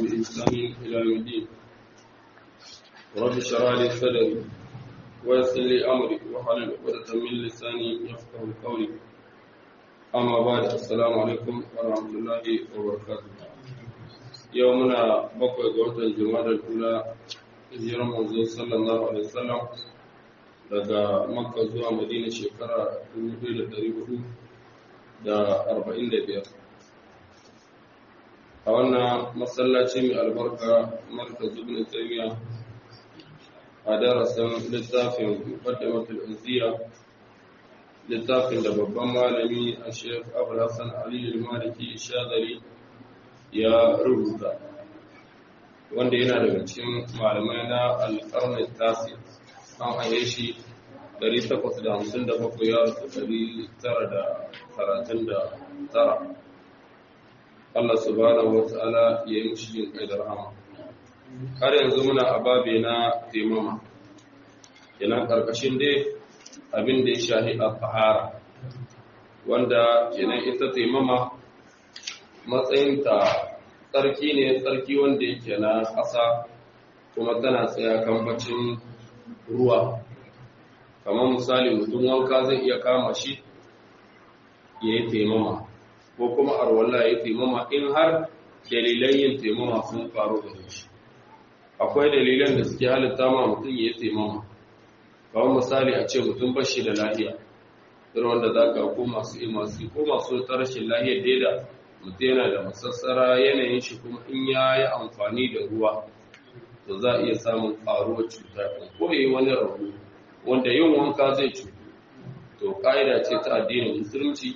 بإحسان إلى يوم الدين رب اشرح لي صدري ويسر لي أمري واحلل عقدة من لساني يفقه قولي أما بعد السلام عليكم ورحمة الله وبركاته يومنا بقي قوة الجماد الأولى hijirar manzo sallallahu alaihi wasallam daga makka zuwa madina shekara 1445 a wannan masallaci mai albarka markaz ibn taymiya a darasin littafin muqaddimatul izziya littafin da babban malami a shekh abul hassan ali al-maliki shadari ya rubuta wanda yana daga cikin malamai na alƙarni tasi an haye shi 857 ya rasu 939 Allah subhanahu wa ta'ala ya yi mushi jin kai da rahama har yanzu muna a babe na taimama kenan ƙarƙashin dai abin da ya shahi a fahara wanda kenan ita taimama matsayinta tsarki ne tsarki wanda yake na ƙasa kuma tana tsaya kambacin ruwa kamar misali mutum wanka zai iya kama shi ya yi taimama ko kuma arwallah ya yi taimama in har dalilan yin taimama sun faru da shi akwai dalilan da suke halitta ma mutum ya yi taimama kamar misali a ce mutum bashi da lahiya irin wanda za ka ko masu imasi ko masu rashin lahiyar daida mutum yana da masassara yanayin shi kuma in ya yi amfani da ruwa to za a iya samun ƙaruwar cuta ko yi wani rabu wanda yin wanka zai cutu to ƙa'ida ce ta addinin musulunci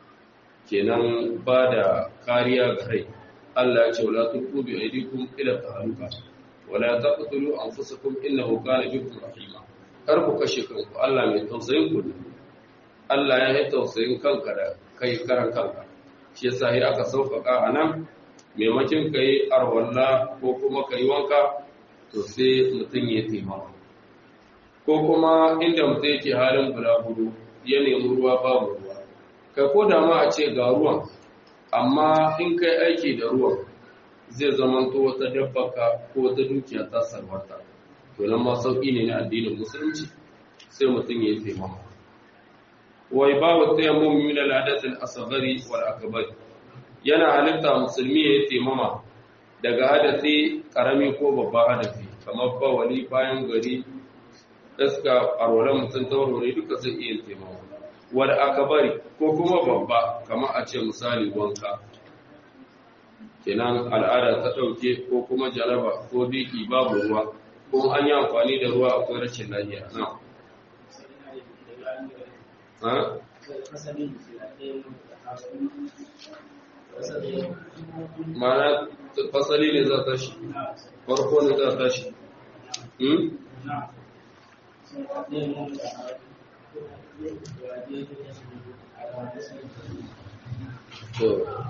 kenan ba da kariya ga rai Allah ya ce wala tulqu bi aydikum ila tahaluka wala taqtulu anfusakum innahu kana bikum rahima kar ku kashe kanku Allah mai tausayin ku Allah ya yi tausayin kanka da kai karan kanka shi yasa sai aka sauƙaƙa a nan maimakin ka yi arwalla ko kuma ka yi wanka to sai mutum ya taimaka ko kuma inda mutum yake halin bulaguro ya nemi ruwa babu ruwa kai ko da ma a ce ga ruwan amma in kai aiki da ruwan zai zamanto wata dabbaka ko wata dukiya ta sarwata to nan ma sauƙi ne na addinin musulunci sai mutum ya yi taimaka وإباب التيمم من الحدث الأصغر والأكبر yana halitta musulmi ya yi taimama daga hadasi karami ko babba hadasi kamar bawali bayan gari iska arwalan mutum taurore duka zai iya taimama wadda aka bari ko kuma babba kamar a ce misali wanka kenan al'ada ta ɗauke ko kuma jaraba ko biki babu ruwa ko an yi amfani da ruwa akwai rashin lafiya na mana fasali ne za ta shi farko ne za ta shi to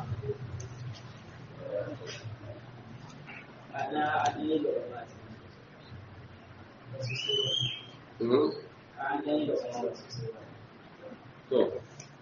To.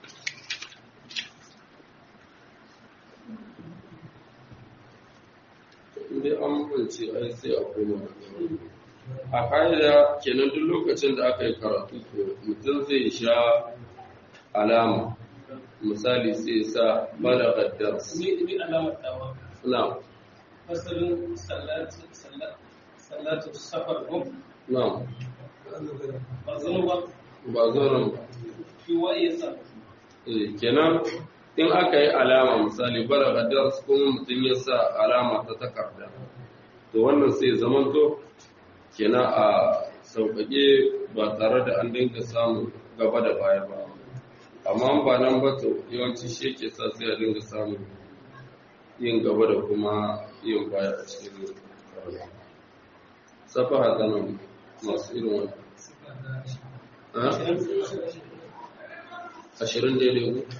Inda an mance ai sai a koma A ƙa'ida kenan duk lokacin da aka yi karatu to mutum zai sha alama. Misali sai sa balagar dars. Ni alamar dawa. Na. Fasalin sallatu safar ko? Na. Ba zama ba. Ba zoron ba. Ki waye sa. kenan in aka yi alama misali balaga dars kuma mutum ya sa alama ta takarda to wannan sai zamanto kenan a sauƙaƙe ba tare da an dinga samun gaba da baya ba amma ba nan ba to yawanci shi ke sa sai a dinga samun yin gaba da kuma yin baya a cikin karatu safaha ta nan masu irin wani ashirin daidai ku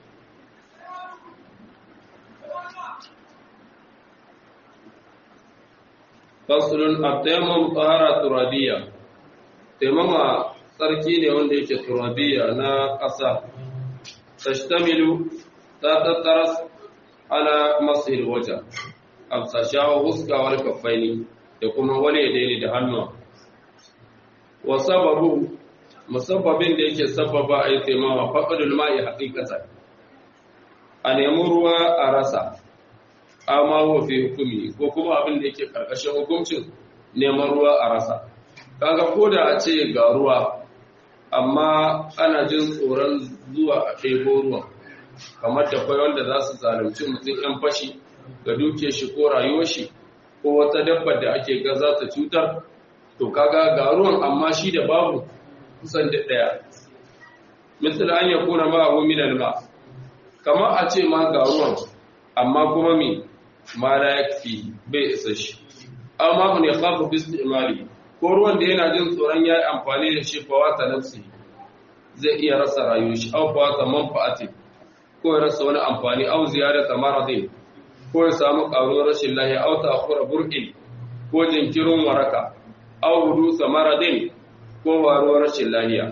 fasulun abtayammum tsara turabiya taimama tsarki ne wanda yake turabiya na ƙasa tashtamilu ta tattaras ala masir waja amsa shawo huskawar kafaini da kuma wale daini da hannuwa wa sababu musabbabin da yake sababa a yi taimawa faɗaɗul ma'i haƙiƙata a nemi ruwa a rasa amma wafi hukumi ko kuma abin da yake ƙarƙashin hukuncin neman ruwa a rasa kaga ko da a ce ga ruwa amma ana jin tsoron zuwa a ɗebo ruwan kamar da kwai wanda za su zalunci mutum ‘yan fashi ga duke shi ko rayuwar shi ko wata dabbar da ake ga za ta cutar to kaga ga ruwan amma shi da babu kusan da ɗaya misali an ya kuna ma abu minal ma kamar a ce ma ga ruwan amma kuma mi ma la yakfi bai isa shi amma ne khafu bi istimali ko ruwan da yana jin tsoron yayi amfani da shi fawata nafsi zai iya rasa rayuwar shi aw fawata manfaati ko ya rasa wani amfani aw ziyarata maradin ko ya samu karuwar rashin lahiya aw ta'khura bur'in ko jinkirin waraka aw hudusa maradin ko waruwar rashin lahiya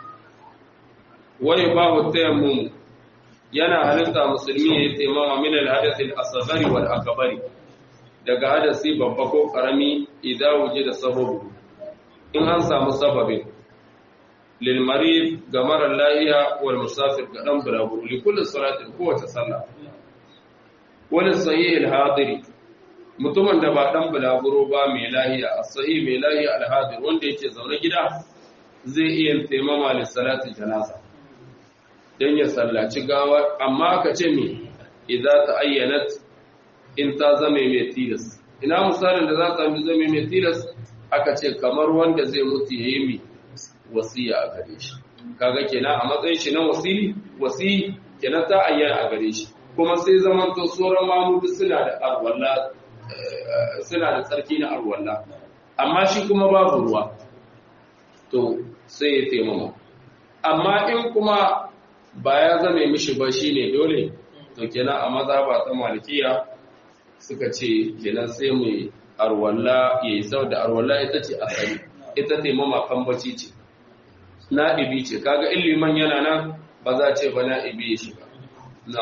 wani babu tayammum yana halitta musulmi ya yi taimama min al-hadath al-asghari wal akbari daga hadasi babba ko karami idan wuje da sababu in an samu sababin lil marid ga mara lahiya wal musafir ga dan bulaguro li kulli salatin kowace sallah wal sahih al-hadiri mutumin da ba dan bulaguro ba mai lahiya as-sahih mai lahiya al-hadir wanda yake zaune gida zai iya taimama li salati janaza dan ya sallaci gawa amma aka ce me idza ta'ayyanat in ta zame mai tilas ina misalin da za ta zame mai tilas aka ce kamar wanda zai mutu yayi mi wasiya a gare shi kaga kenan a matsayin shi na wasili wasi kenan ta ayyana a gare shi kuma sai zaman to sauran mamudu suna da arwalla suna da tsarki na arwalla amma shi kuma babu ruwa to sai ya taimama amma in kuma ba ya zame mishi ba shine dole to kenan a maza ba ta malikiya suka ce kenan sai mu arwalla yayi sau da arwalla ita ce asali ita taimama kan bacci ce na'ibi ce kaga illiman yana nan ba za ce ba na'ibi ya shiga na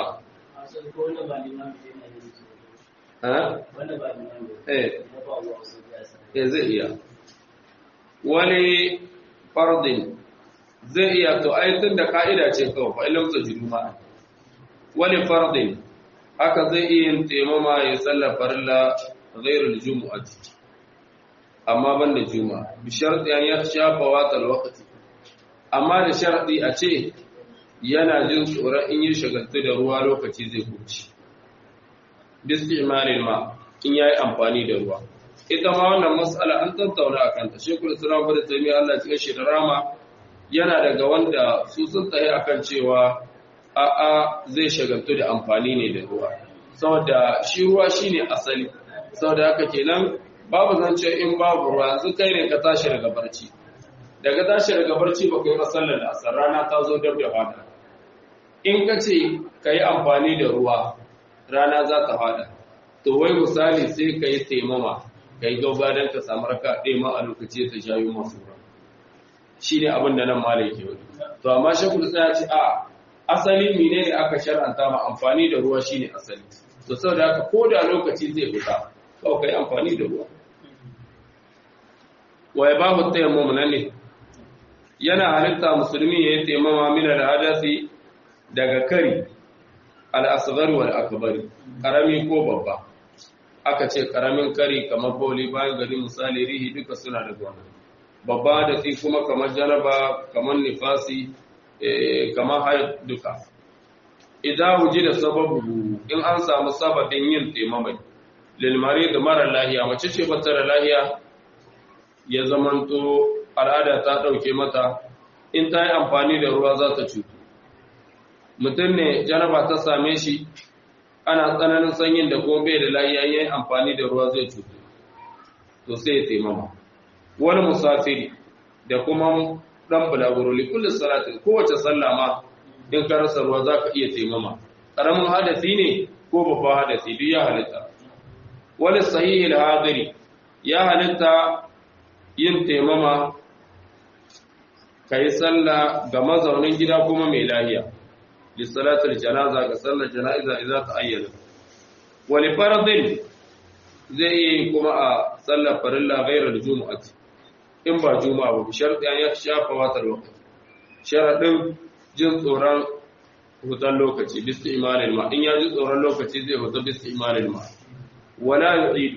eh zai iya wani fardin zai iya to tun da ka'ida ce kawai fa ilam tajidu ma wani fardin haka zai iya yin taimama ya sallar farilla ghairul jumu'ati amma ban da juma'a bi sharti an ya shafa watal waqti amma da sharadi a ce yana jin tsoron in yi shagaltu da ruwa lokaci zai kuci bistimalil ma in yayi amfani da ruwa ita ma wannan mas'ala an tattauna akan ta shekul islam da taymiya Allah cikin shi da rama yana daga wanda su sun tsaye akan cewa a'a zai shagaltu da amfani ne da ruwa saboda shi ruwa shine asali saboda haka kenan babu zance in babu ruwa yanzu kai ne ka tashi daga barci daga tashi daga barci ba kai sallar da asar rana ta zo dab da fada in ka ce ka yi amfani da ruwa rana za ta fada to wai misali sai ka yi taimama ka yi gauba don ka samu raka ɗaya ma a lokaci ta shayi masu ruwa shi ne abin da nan malai ke wani to amma shakul ya ce a asali mine ne aka shar'anta ma amfani da ruwa shine asali to saboda haka ko da lokaci zai fita kawai kai amfani da ruwa wa ya babu tayammum nan ne yana halitta musulmi ya yi taimama min al-hadasi daga kari al-asghar wal akbar karami ko babba aka ce karamin kari kamar boli bayan gari misali rihi duka suna da gona babba da tsi kuma kamar janaba kamar nifasi kamar haid duka idan wuji da sababu in an samu sababin yin taimamai lilmari da mara lahiya mace ce ba da lahiya ya zamanto al'ada ta ɗauke mata in ta yi amfani da ruwa za ta cutu mutum ne janaba ta same shi ana tsananin sanyin da kuma bai da lahiya yin amfani da ruwa zai cutu to sai ya taimama wani musafiri da kuma dan bulaguro li kulli salatin kowace sallah ma in ka rasa ruwa zaka iya taimama karamin hadasi ne ko babban hadasi duk ya halitta wal sahih al hadiri ya halitta yin taimama kai sallah ga mazaunin gida kuma mai lahiya li salatul janaza ga sallar janaiza idza ta ayyana wal fardin zai iya yi kuma a sallar farilla ghairar jumu'ati in ba juma'a ba sharɗi an ya shafa watar lokaci sharaɗin jin tsoron hutan lokaci bisti imanin ma in ya ji tsoron lokaci zai huta bisti imanin ma wala yu'idu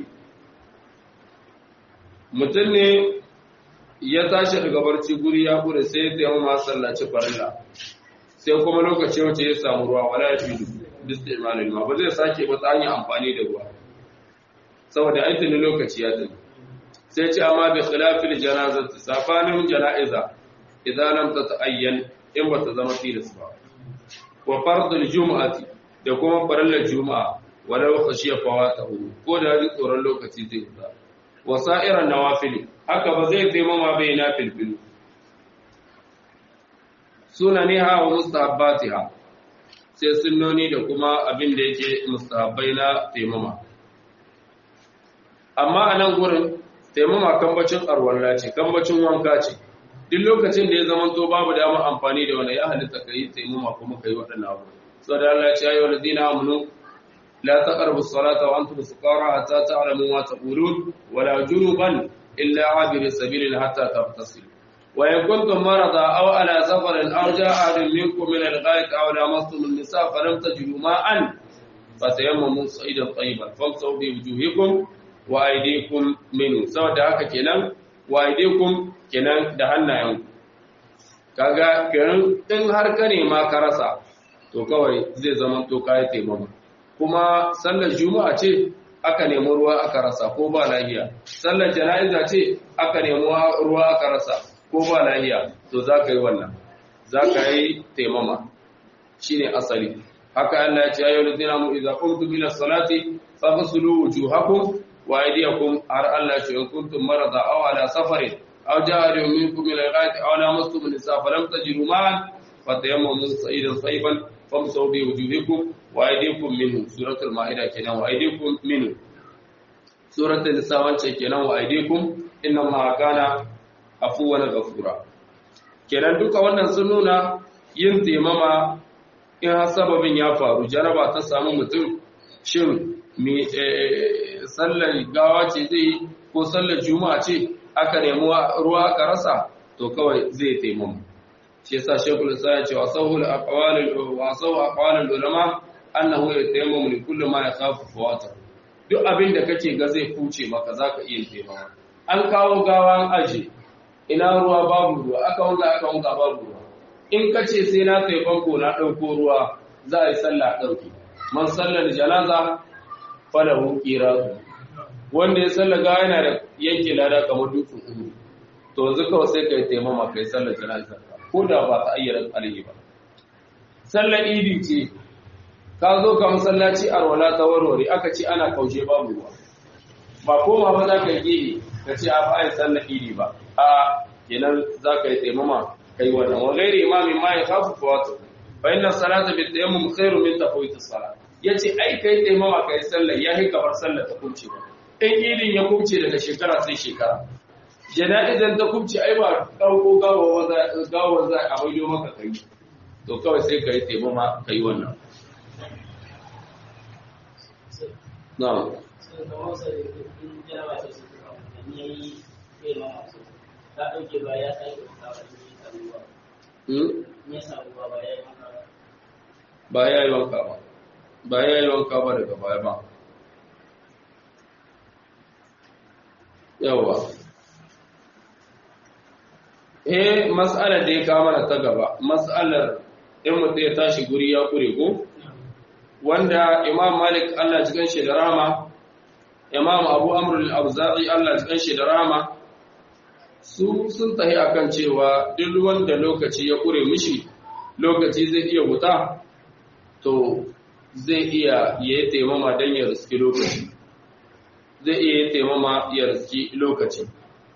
mutum ne ya tashi daga barci guri ya kure sai ya taimama sallaci farilla sai kuma lokaci wace ya samu ruwa wala yu'idu bisti imanin ma ba zai sake ba ta hanyar amfani da ruwa saboda aikin lokaci ya tafi sai ce amma bi khilafil janazati safanin janaiza idan lam tata'ayyan in bata zama tilas ba wa fardul jumu'ati da kuma farallar juma'a walau khashiya fawatahu ko da ji tsoron lokaci zai fita wa sa'iran nawafil haka ba zai taimama bai na filfilu sunaniha wa mustahabbatiha sai sunnoni da kuma abin da yake mustahabbai na taimama amma a nan gurin taimama kambacin arwalla ce kambacin wanka ce duk lokacin da ya zama to babu damar amfani da wani ya halitta ka yi taimama kuma ka yi waɗannan abu sau da Allah ya yi wa ladina amunu la taqrabu as-salata wa antum sukara hatta ta'lamu ma taqulun wa la junuban illa abiri sabilin hatta taghtasilu wa in kuntum marada aw ala safarin aw ja'a ahadun minkum min al-ghaid aw lamastum an-nisa falam tajidu ma'an fatayammamu sa'idan tayyiban famsahu bi wujuhikum wa aidikum minu saboda haka kenan wa aidikum kenan da hannayen kaga kenan in har ka nema ka rasa to kawai zai zama to kai taimama kuma sallar juma'a ce aka nemi ruwa aka rasa ko ba lahiya sallar jana'iza ce aka nemi ruwa aka rasa ko ba lahiya to za ka yi wannan za ka yi taimama shine asali haka Allah ya ce ayyuhal ladina mu idza qumtum ila salati faghsilu wujuhakum wa aydiyakum har Allah ce in kuntum marada aw ala safarin aw ja'a minkum min al-ghaiti aw lamastum an-nisa falam tajidu ma'an fatayammamu sa'idan tayyiban famsahu bi wujuhikum wa aydikum minhu suratul maida kenan wa aydikum minhu suratul nisa wance kenan wa aydikum inna allaha kana afuwan ghafura kenan duka wannan sun nuna yin taimama in har sababin ya faru jaraba ta samu mutum shin me sallar gawa ce zai ko sallar juma'a ce aka nemi ruwa aka rasa to kawai zai taimama shi yasa shekul isa ya ce wa sahul aqwalul wa sahu aqwalul ulama annahu yatayammamu li kulli ma yakhafu fawata duk abin da kake ga zai kuce maka zaka iya taimama an kawo gawa an aje ina ruwa babu ruwa aka wanga aka wanga babu ruwa in kace sai na sai banko na dauko ruwa za a yi sallah dauki man sallar janaza falahu qiratu wanda ya sallar gawa yana da yanke lada kamar dutsen uku to yanzu kawai sai kai taimama kai sallar janaza ko da ba ta ayyana alaihi ba sallar idi ce ka zo ka masallaci arwala ta warware aka ce ana kaushe babu ruwa ba koma ba za ka yi ka ce a bayan sallar idi ba a kenan za ka yi taimama kai wannan wa gairi imami ma ya kafu fawatu fa inna salata bi tayammum khairu min tafawit as-salat yace ai kai taimama kai sallar yahi kamar sallar ta kubce ba in idin ya kubce daga shekara sai shekara jana'izan ta kubce ai ba ɗauko gawa za a maido maka kai to kawai sai ka yi taimama ka yi wannan na'am ba ya yi wanka ba ba ya yi wanka ba daga baya ba yawa eh mas'alar da ya kama na ta gaba mas'alar in mutum ya tashi guri ya kure ko wanda imam malik Allah ji shi da rama imam abu amr al-auza'i Allah ji shi da rama su sun tahi akan cewa duk wanda lokaci ya kure mishi lokaci zai iya wuta to zai iya yayi taimama dan ya riski lokaci zai iya taimama ya riski lokaci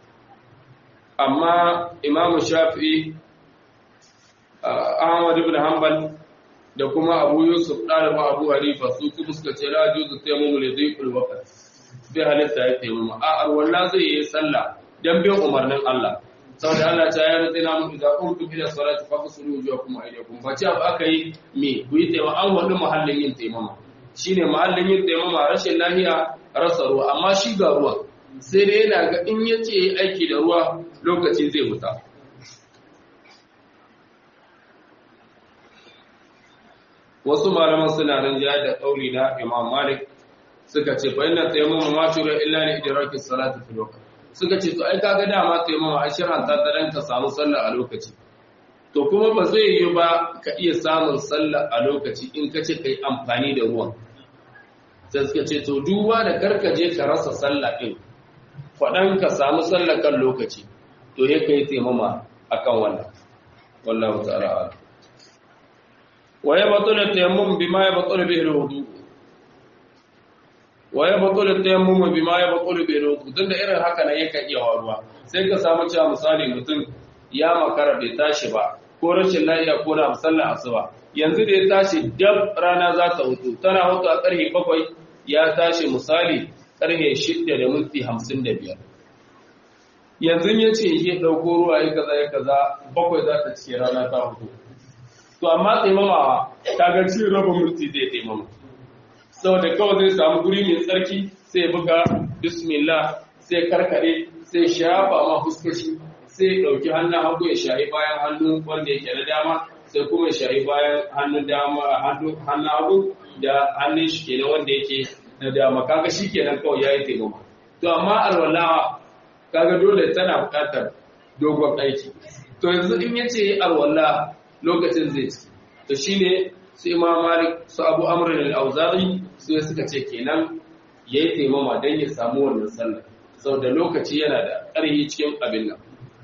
amma imamu shafi'i ahmad ibn hanbal da kuma abu yusuf ɗalibin abu hanifa su kuma suka ce la juzu taimamu ne zai kulwaka bai halitta ya taimama a arwallah zai yi sallah don bin umarnin allah saboda allah ta yi rantsi na mutu da kuma tufi da salati fa ku suru wujuwa kuma aidiyakum ba ce abu aka yi me ku yi taimama an wani muhallin yin taimama shine mahallin yin taimama rashin lahiya rasa ruwa amma shi ga ruwa sai dai yana ga in ya ce aiki da ruwa lokaci zai huta wasu malaman suna rinjaya da ƙauri na imam malik suka ce fa inna tayammuma ma tura illa li idraki salati fi waqt suka ce to ai kaga dama tayammuma a shirin ta dan ka samu sallah a lokaci to kuma ba zai yi ba ka iya samun sallah a lokaci in ka ce kai amfani da ruwan sai suka ce to duba da karkaje ka rasa sallah din faɗan ka samu sallah kan lokaci to ya kai taimama akan wannan wallahu ta'ala wa ya batul tayammum bima ya batul bihi alwudu wa ya batul tayammum bima ya batul bihi alwudu tunda irin haka ne yakan iya waruwa sai ka samu cewa misali mutum ya makara bai tashi ba ko rashin lafiya ko da sallar asuba yanzu da ya tashi dab rana za ta hutu tana hutu a ƙarfe bakwai ya tashi misali ƙarfe shidda da minti hamsin da biyar yanzu ya ce ya ɗauko ruwa ya kaza ya kaza bakwai za ta cike rana ta hutu to amma taimamawa ta ga ci raba minti zai taimama saboda kawai zai samu guri mai tsarki sai buga bismillah sai karkare sai shafa ma fuskashi sai ɗauki hannun hagu ya shahi bayan hannun wanda yake na dama sai kuma ya shahi bayan hannun dama hannun hagu da hannun shi kenan wanda yake na dama kaga shi kenan kawai yayi taimama to amma alwala kaga dole tana buƙatar dogon aiki to yanzu in yace alwala lokacin zai ci to shine su imam malik su abu amr al-auza'i su suka ce kenan yayi taimama dan ya samu wannan sallah saboda lokaci yana da ƙarfi cikin abin nan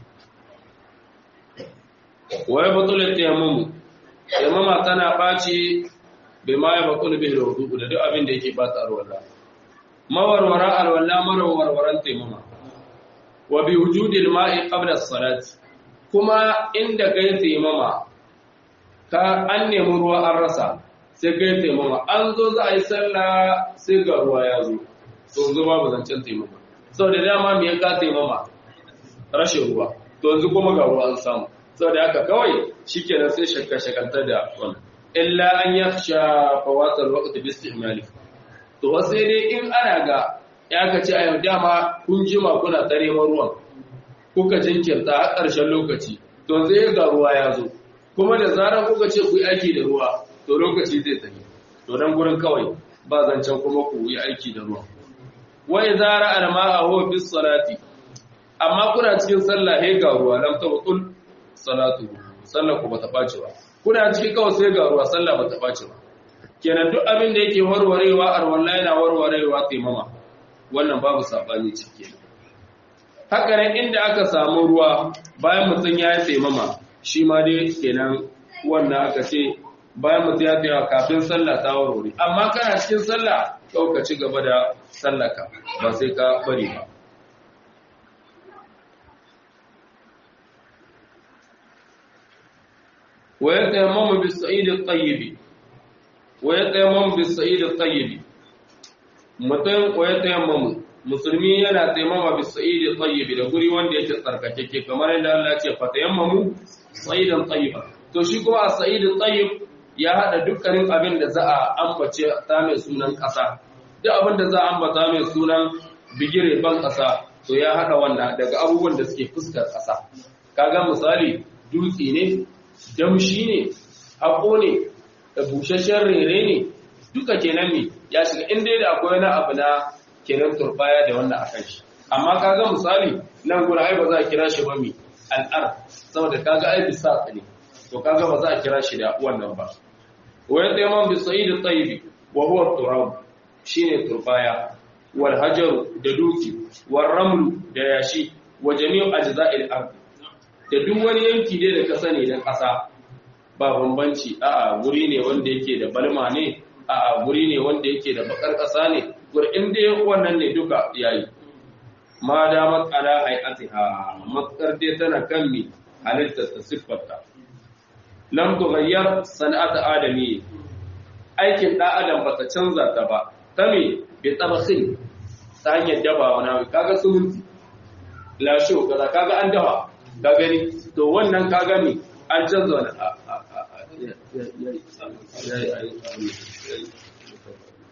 wa ya batul tayammum tayammuma tana baci bai ma ya batul bihi wudu da duk abin da yake ba ta alwala mawarwara alwala mawarwaran tayammuma wa bi wujudi alma'i qabla as-salati kuma inda kai tayammuma ka an nemi ruwa an rasa sai kai tayammuma an zo za a yi sallah sai ga ruwa ya zo to zo babu zancen tayammuma saboda dama me ya ka tayammuma rashin ruwa to yanzu kuma ga ruwa an samu saboda haka kawai shikenan sai shakka shakantar da wannan illa an yakhsha fawatal waqti bi istimali to sai dai in ana ga ya ka ce ayo dama kun jima kuna tare ruwan kuka jinkirta a ƙarshen lokaci to sai ga ruwa ya zo kuma da zarar kuka ce ku yi aiki da ruwa to lokaci zai tafi to dan gurin kawai ba zancen kuma ku yi aiki da ruwa wa idza ra'a al-ma'a bis salati amma kuna cikin sallah he ga ruwa lam tabtul salatu sallar ku bata bace ba kuna cikin kawai sai ga ruwa sallah bata bace ba kenan duk abin da yake warwarewa arwalla yana warwarewa taimama wannan babu sabani cike haka nan inda aka samu ruwa bayan mutum ya yi taimama shi ma dai kenan wannan aka ce bayan mutum ya taimama kafin sallah ta warware amma kana cikin sallah kawai ka ci gaba da sallaka ba sai ka bari ba ويتيمم بالسعيد الطيب ويتيمم بالسعيد الطيب mutum wa ya tayammamu musulmi yana taimama bi sa'idi tayyib da guri wanda yake tsarkakeke kamar yadda Allah ya ce fa tayammamu sa'idan tayyiba to shi kuma a sa'idin tayyib ya hada dukkanin abin da za a ambace ta mai sunan kasa duk abin da za a ambata mai sunan bigire ban kasa to ya hada wannan daga abubuwan da suke fuskar kasa kaga misali dutse ne damshi ne haƙo ne da busasshen rere ne duka kenan ne ya shiga inda da akwai wani abu na kenan turbaya da wannan akan shi amma kaga misali nan gura ai ba za a kira shi ba mi al'ar saboda kaga ai bisa ne to kaga ba za a kira shi da wannan ba wa yadda yaman bi sa'id at-tayyib wa huwa turab shine turbaya wal hajar da duki wal ramlu da yashi wa jami'u ajza'il ard da duk wani yanki dai da ka sani dan ƙasa ba bambanci a'a guri ne wanda yake da balma ne a'a guri ne wanda yake da bakar ƙasa ne gurin dai wannan ne duka yayi ma da matsala hayatiha matsar dai tana kan mi halittar ta siffarta lam tughayyar sana'at adami aikin da adam bata canza ta ba ta me bi tabakhin ta hanyar dabawa na kaga sumunti la sho kaza kaga an dawa ka gani to wannan ka gani an canza wani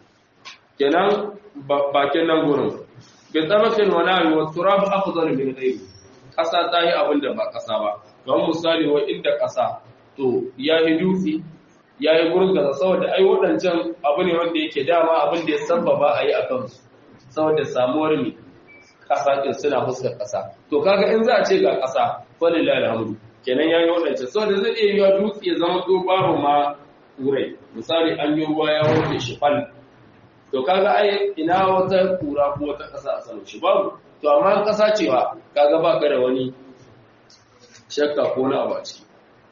kenan bakin nan gurin bi tabakin wa nawi wa turab afdal min ghayri kasa ta yi abin da ba kasa ba don misali wa inda kasa to ya yi dutse ya yi gurin gaza saboda ai waɗancan abu ne wanda yake dama abin da ya sababa a yi a kansu saboda samuwar ne kasa ɗin suna fuskar kasa to kaga in za a ce ga kasa falilai alhamdu kenan ya yi waɗancan saboda zai iya yiwa dutse ya zama to babu ma kurai misali an yi ruwa ya wanke shi fal to kaga ai ina wata kura ko wata kasa a saman shi babu to amma kasa cewa kaga ba ka da wani shakka ko na abu a ciki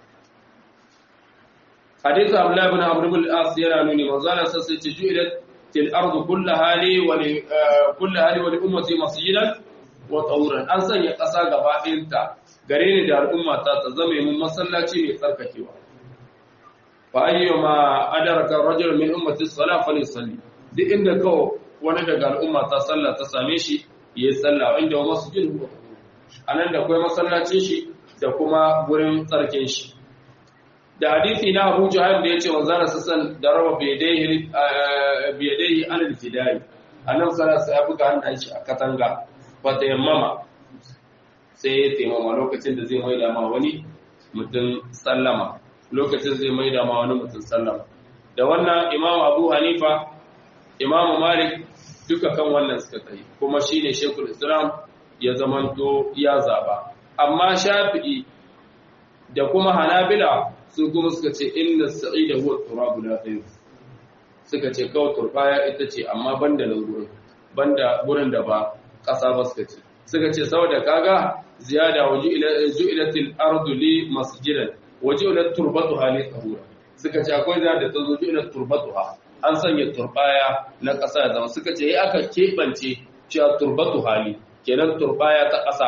hadith abdullah ibn amr ibn al-as yana nuni manzala sai ce ju'ilat til ardu kullaha li wa li kullaha li wa li ummati masjidan wa tawran an sanya kasa gaba ɗayanta gare ni da al'umma ta ta zama mun masallaci mai tsarkakewa fa ayyuma adraka rajul min ummati as-salah falyusalli duk inda kawo wani daga al'umma ta sallah ta same shi ya yi sallah inda wa masjid huwa anan da kai masallacin shi da kuma gurin tsarkin shi da hadisi na Abu Jahal da yace manzara sassan da raba biyadaihi biyadaihi alal fidai annabi sallallahu alaihi wasallam ya buga hannun shi a katanga fa tayammama sai ya taimama lokacin da zai maida ma wani mutum sallama lokacin zai maida ma wani mutum sallama da wannan imam abu hanifa imam malik duka kan wannan suka tsaye kuma shine shekul islam ya zamanto ya zaba amma shafi'i da kuma hanabila su kuma suka ce inna sa'ida huwa turabu la khayr suka ce kawai turbaya ita ce amma banda nan gurin banda gurin da ba kasa ba suka ce suka ce saboda kaga ziyada waju'ilatil ardu li masjidan waju'ilat turbatuha li tahura suka ce akwai ziyada ta zo ju'ilat turbatuha an sanya turbaya na kasa ya zama suka ce aka kebance cewa turbatu hali kenan turbaya ta kasa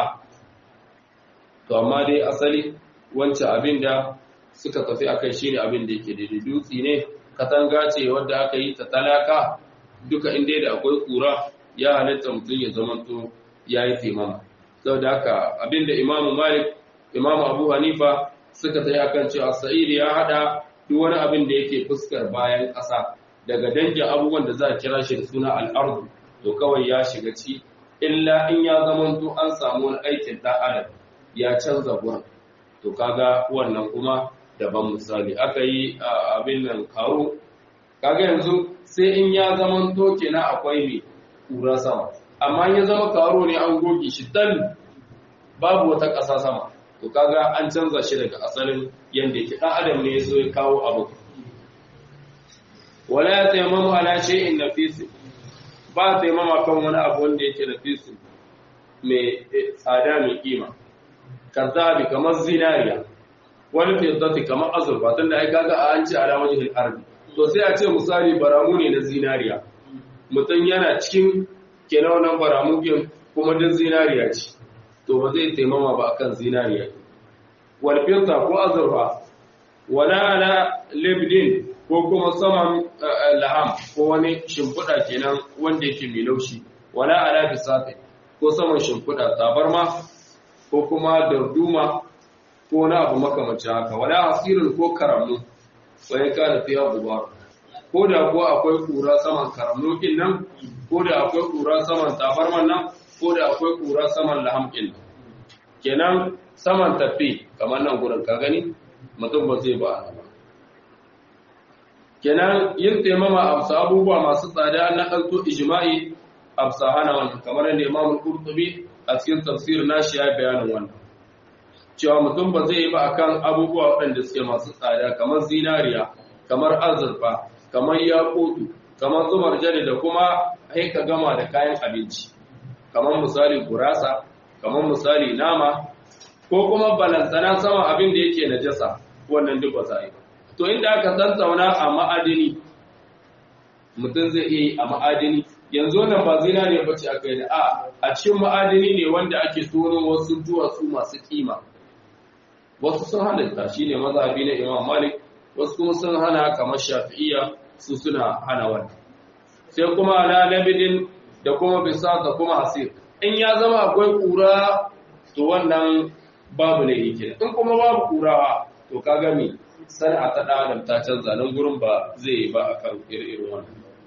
to amma dai asali wancan abin da suka tafi akai shine abin da yake daidai dutsi ne katanga ce wadda aka yi ta talaka duka inda da akwai kura ya halitta mutum ya zamanto ya yi taimama sau da haka abinda imamu malik imamu abu hanifa suka ta yi akan cewa sa'idi ya hada duk wani abin da yake fuskar bayan ƙasa daga dangin abubuwan da za a kira shi da suna al'ardu to kawai ya shiga ci illa in ya zamanto an samu wani aikin ɗan adam ya canza gurin to kaga wannan kuma daban misali aka yi abin nan kawo kaga yanzu sai in ya zamanto kenan akwai mai kura sama amma ya zama karo ne an goge shi dan babu wata ƙasa sama to kaga an canza shi daga asalin yanda yake dan adam ne yaso ya kawo abu wala ya tayammamu ala shay'in nafis ba tayammama kan wani abu wanda yake nafis mai tsada mai kima kazabi kamar zinariya wani fiddati kamar azurfa tunda ai kaga an ce ala wajhil ardi to sai a ce misali baramu ne na zinariya mutum yana cikin kenan wannan baramukin kuma duk zinariya ce to ba zai taimama ba akan zinariya wal fitta ko azurfa wala ala libdin ko kuma saman laham ko wani shimfiɗa kenan wanda yake mai laushi wala ala bisati ko saman shimfiɗa tabarma ko kuma darduma ko na abu makamancin haka wala hasirin ko karamu wai kana fiya gubar ko da ko akwai kura saman karamnokin nan ko da akwai kura saman tabarman nan ko da akwai kura saman lahamkin kenan saman tafi kamar nan gurin ka gani mutum ba zai ba a nan kenan yin taimama a abubuwa masu tsada na ɗanto ijma'i a hana wannan kamar yadda imam qurtubi a cikin tafsir nashi ya bayanin wannan cewa mutum ba zai yi ba akan abubuwa waɗanda suke masu tsada kamar zinariya kamar azurfa kamar yakutu kamar zumar jade da kuma haika gama da kayan abinci kamar misali gurasa kamar misali nama ko kuma balantana sama abin da yake najasa wannan duk ba za a yi to inda aka tantauna a ma'adini mutum zai iya yi a ma'adini yanzu wannan ba zinariya ba ce aka yi da a a cikin ma'adini ne wanda ake tono wasu duwatsu masu kima wasu sun halitta shine mazhabi na imam malik wasu kuma sun hana kamar shafi'iyya su suna hana wannan sai kuma ala labidin da kuma bisa da kuma hasir in ya zama akwai kura to wannan babu ne yake in kuma babu kurawa to kaga me sana'a ta da adam ta canza nan gurin ba zai yi ba akan irin wannan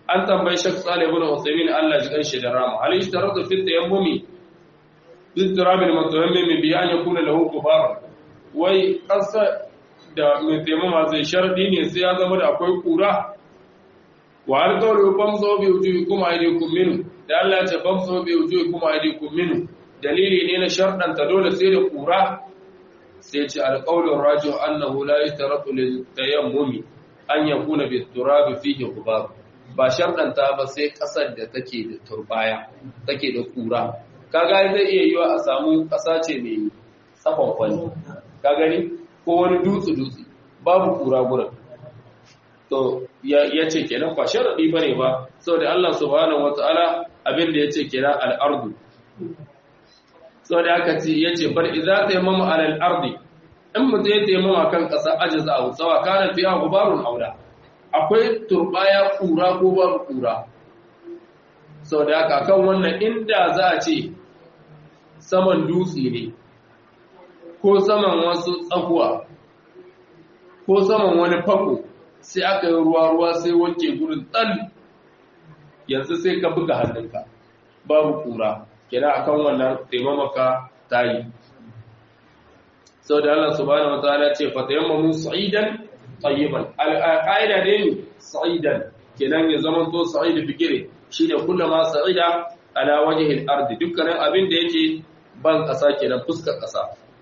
an tambayi Sheikh Salih ibn Uthaymeen Allah ji kanshi da rama hal ishtaratu fi tayammumi bi turab al mutayammim bi an yakuna lahu kubar wai kasa da mai taimama zai sharadi ne sai ya zama da akwai kura wa hal qawlu famsu bi wujuhikum aydikum minhu da Allah ya ce famsu bi wujuhikum aydikum minhu dalili ne na sharɗanta dole sai da kura sai ce alqawlu rajih annahu la yashtaratu lil tayammumi an yakuna bi turab fihi kubar ba sharɗanta ba sai ƙasar da take da turbaya take da ƙura kaga zai iya yiwa a samu ƙasa ce mai tsafon kwani ka gani ko wani dutse dutse babu ƙura gurin to ya ce kenan ba sharaɗi ba ne ba saboda Allah subhanahu wata'ala abin da ya ce kenan al'ardu saboda aka ce ya ce bar idza tayammama alal ardi in mutum ya tayammama kan ƙasa ajiza a tsawa kana fiya gubarun auda akwai turbaya kura ko babu kura sau da haka kan wannan inda za a ce saman dutse ne ko saman wasu tsakuwa ko saman wani fako sai aka yi ruwa-ruwa sai wanke gurin tsal yanzu sai ka buga hannunka babu kura kira akan wannan taimamaka ta yi sau da Allah subhanahu wa ta'ala ce fatayammamu sa'idan tayyiban al'aida ne sa'idan kenan ya zama to sa'id bigire shine kullama sa'ida ala wajhi al-ardi dukkanin abin da yake ban kasa kenan fuskar kasa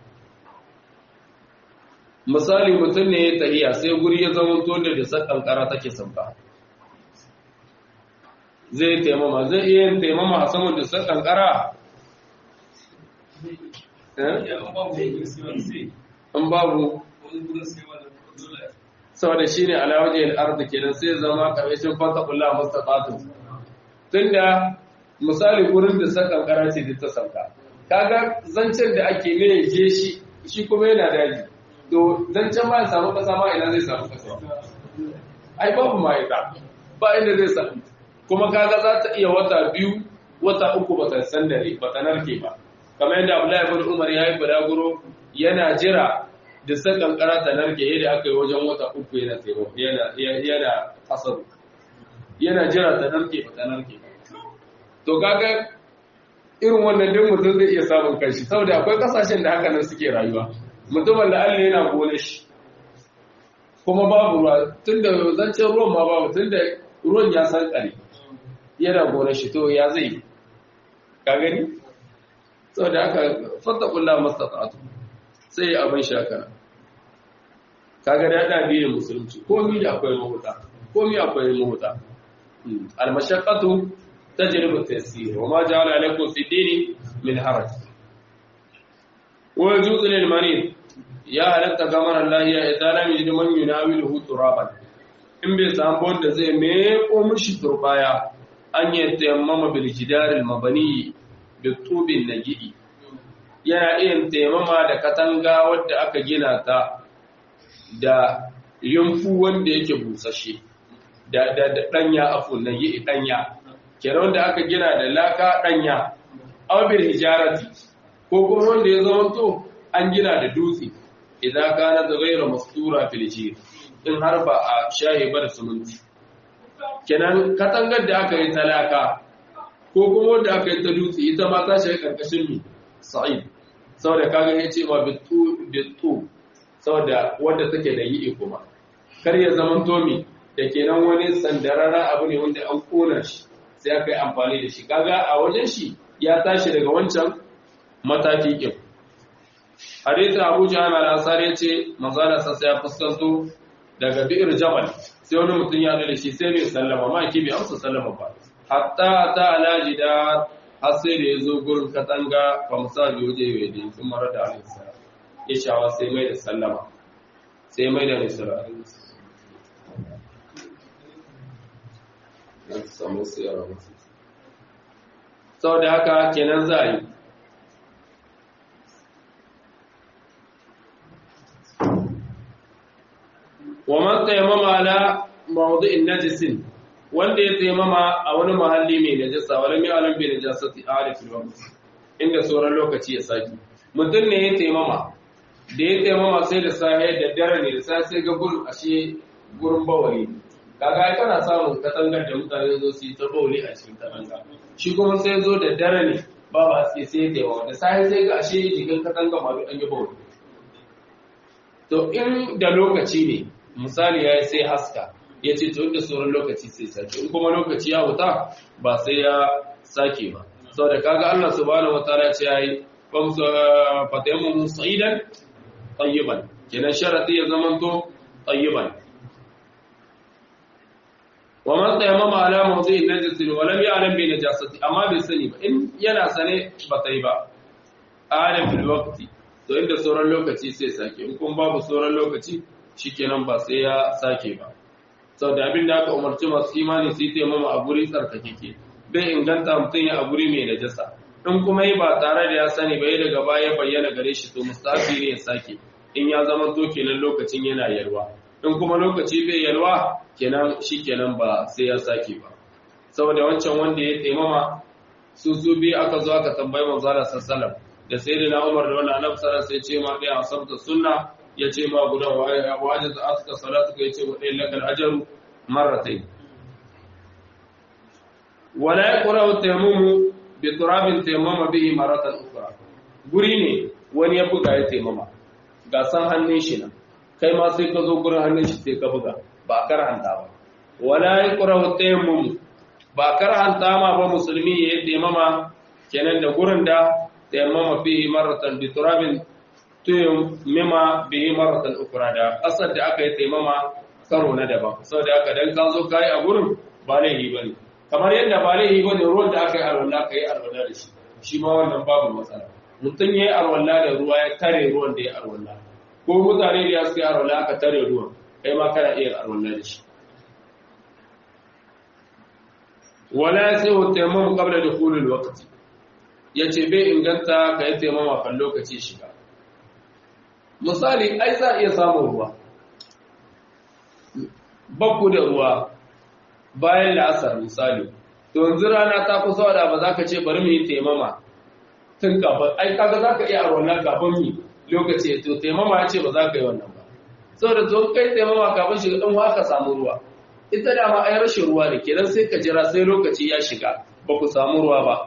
misali mutum ne ya tahiya sai guri ya zama to da disar kankara take sabba zai taimama zai iya yin taimama a saman disar kankara in babu saboda shi ne alawajiyar arda kenan sai zama ƙarshen fata kula mustafatu tunda misali gurin da sakan kara ce da ta sauka kaga zancen da ake ne je shi shi kuma yana daji to zancen ma ya samu kasa ma ina zai samu kasa ai babu ma ita ba inda zai samu kuma kaga za ta iya wata biyu wata uku ba ta sandare ba ta narke ba kamar yadda Abdullahi ibn Umar ya yi balaguro yana jira da sai kankara ta narke yadda aka yi wajen wata uku yana taimako yana kasar yana jira ta narke ba ta narke to kaga irin wannan din mutum zai iya samun kanshi saboda akwai kasashen da haka nan suke rayuwa mutumin da Allah yana gole shi kuma babu ruwa tunda zancen ruwan ma babu tunda ruwan ya san kare yana gole shi to ya zai ka gani saboda haka fattakullahu mastata'tu sai abin shakara kaga da da biyu musulunci komai da akwai mahuta komai akwai mahuta al-mashaqqatu tajribu at-taysir wa ma ja'ala alaykum fi dini min haraj wa yajuzu lil marid ya halatta gamar Allah ya idan lam yajid man yunawiluhu turaban in bai samu wanda zai meko mishi turbaya an yi tayammama bil jidar al-mabani bi tubin naji'i yana iya taimama da katanga wadda aka gina ta da yunfu wanda yake busashe da da da danya afu na yi danya kenan wanda aka gina da laka danya aw bil hijarati ko kuma wanda ya zama to an gina da dutse idan kana da ghayra mastura fil jir in har ba a shahi ba da suminti kenan katangar da aka yi ta laka ko kuma wanda aka yi ta dutse ita ma ta shahi karkashin mi sa'id saboda kaga ya ce ma bitu bitu saboda wanda take da yi kuma kar ya zaman tomi da kenan wani sandarara abu ne wanda an kona shi sai aka yi amfani da shi kaga a wajen shi ya tashi daga wancan mataki kin hadith Abu Jahl al-Ansari yace manzala sa sai ya fuskanto daga bi'ir jabal sai wani mutum ya da shi sai bai sallama ma ki bai amsa sallama ba hatta ta ala jidar har sai da ya zo gurin katanga fa misali waje ya yi sun mara da alisa ya shawa sai mai da sallama sai mai da nisara sau da haka kenan za a yi wa man tayammama ala mawdu'in najisin wanda ya taimama a wani mahalli mai najasa wani mai alam bai najasa ti arifin wa inda sauran lokaci ya saki mutum ne ya taimama da ya taimama sai da sahe da dare ne da sai sai ga gurin ashe gurin bawari kaga ai kana samun katangar da mutane zo su yi ta bauli a cikin katanga shi kuma sai zo da dare ne babu haske sai da yawa da sai sai ga ashe jikin katanga ma an yi bauli to in da lokaci ne misali ya sai haska ya ce to inda sauran lokaci sai sake in kuma lokaci ya wuta ba sai ya sake ba saboda kaga Allah subhanahu wataala ce yayi fatayammu sa'idan tayyiban kenan sharati ya zamanto tayyiban wa man tayammama ala mawdi'in najasin wa lam ya'lam bi najasati amma bai sani ba in yana sane ba sai ba alim fil waqti to inda sauran lokaci sai sake in kun babu sauran lokaci shikenan ba sai ya sake ba saboda abin da aka umarci masu imani su yi taimama a guri tsarkakeke bai inganta mutum ya a guri mai najasa in kuma yi ba tare da ya sani ba daga baya bayyana gare shi to mustafi ne ya sake in ya zama to kenan lokacin yana yalwa in kuma lokaci bai yalwa kenan shi kenan ba sai ya sake ba saboda wancan wanda ya taimama su su bi aka zo aka tambayi manzo Allah sallallahu da sayyidina Umar da wannan annabi sallallahu sai ce ma dai asabta sunna ya ce ma gudan wajen da aka salatu ka yace wa dai lakal ajru marratayn wala yaqra'u tayammumu bi turabin tayammama bihi maratan ukhra guri ne wani ya buga ya taimama ga san hannun shi nan kai ma sai ka zo gurin hannun shi sai ka buga ba karanta ba wala yaqra'u tayammumu ba karanta ma ba musulmi ya taimama kenan da gurin da tayammama bihi maratan bi turabin tayammama bihi maratan ukhra da asar da aka yi taimama karo na daban saboda haka dan ka zo kai a gurin ba laifi bane kamar yadda ba laifi bane ruwan da aka yi alwala kai alwala da shi shi ma wannan babu matsala mutum yayi alwala da ruwa ya tare ruwan da ya alwala ko mutane da suka yi alwala aka tare ruwan kai ma kana iya alwala da shi wala sai wa tayammum qabla dukhul alwaqt yace bai inganta kai tayammama kan lokaci shiga misali ai za iya samun ruwa bakku da ruwa bayan la'asar misali to yanzu rana ta kusa da ba za ka ce bari mu yi taimama tun kafin ai kaga za ka iya a wannan kafin mi lokaci to taimama ya ce ba za ka yi wannan ba saboda to kai taimama kafin shiga ɗan aka samu ruwa ita da ma ai rashin ruwa ne kenan sai ka jira sai lokaci ya shiga ba ku samu ruwa ba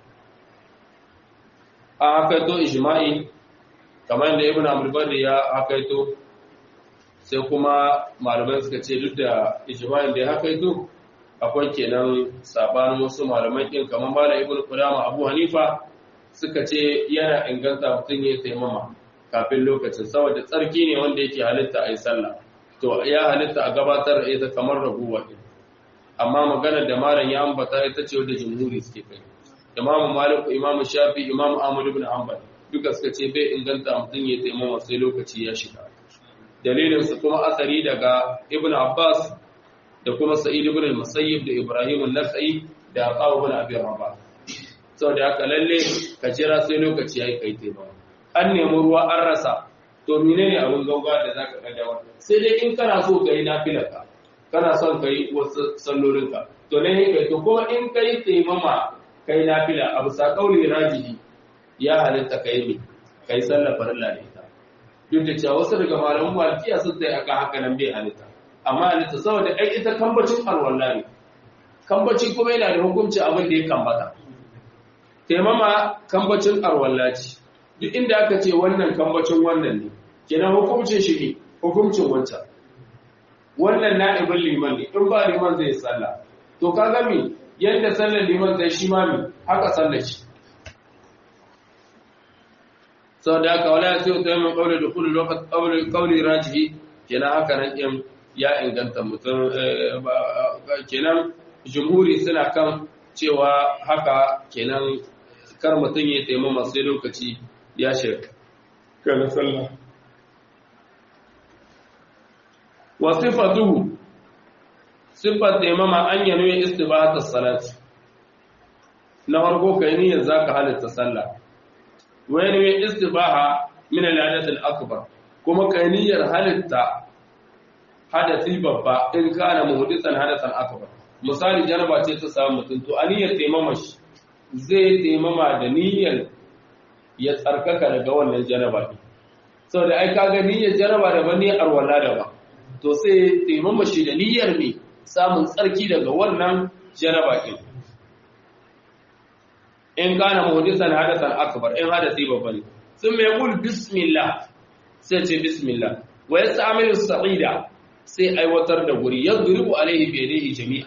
a hakaito ijma'i kamar da ibn abdul ya hakaito sai kuma malamai suka ce duk da ijma'in da ya hakaito akwai kenan sabanin wasu malamai kin kamar malam ibnu qudama abu hanifa suka ce yana inganta mutum ya taimama kafin lokacin saboda tsarki ne wanda yake halitta a yi sallah to ya halitta a gabatar da ita kamar raguwa din amma maganar da malam ya ambata ita ce wadda jumhuri suke kai imamu malik imamu shafi imamu ahmad ibn hanbal duka suka ce bai inganta mutum ya taimama sai lokaci ya shiga dalilin su kuma asari daga ibn abbas da kuma sa'id ibn al-musayyib da ibrahim an-nakhai da aqaw ibn abi rabah saboda haka lalle ka jira sai lokaci yayi kai taimama an nemi ruwa an rasa to menene abin gauga da zaka ga dawa sai dai in kana so kai nafilaka kana son kai wasu sallolinka to ne kai to kuma in kai taimama kai nafila abu sa kauli rajihi ya halitta kai ne kai sallar farilla ne ta duk da cewa wasu daga malaman malikiya sun tsaye akan haka nan bai halitta amma halitta saboda ai ita kambacin alwala ne kambacin kuma yana da hukunci abin da ya kambata taimama kambacin alwala ce duk inda aka ce wannan kambacin wannan ne kenan hukuncin shi ne hukuncin wancan wannan na'ibin liman ne in ba liman zai sallah to ka ga me yadda sallar liman zai shi ma me haka sallar shi sau da aka wala sai ta yi kauli da kudu lokacin kauli rajihi kenan haka nan in ya inganta mutum kenan jumhuri suna kan cewa haka kenan kar mutum ya taimama sai lokaci ya shirka kana sallah wa sifatuhu sifat taimama an yanu ya istibahata salati na farko kai niyyar zaka halitta sallah wani mai istibaha min al-hadath al-akbar kuma kai niyyar halitta hadasi babba in kana muhdisan hadathan akbar misali jaraba ce ta samu mutum to aniyar taimama shi zai taimama da niyyar ya tsarkaka daga wannan jaraba ne saboda ai kaga niyyar jaraba da ban niyyar arwala da ba to sai taimama shi da niyyar me samun tsarki daga wannan janaba din in kana muhdisan hadathan akbar in hadasi babba ne sun mai kul bismillah sai ce bismillah wa yasta'milu sa'ida sai aiwatar da guri yadribu alaihi bi yadihi jami'a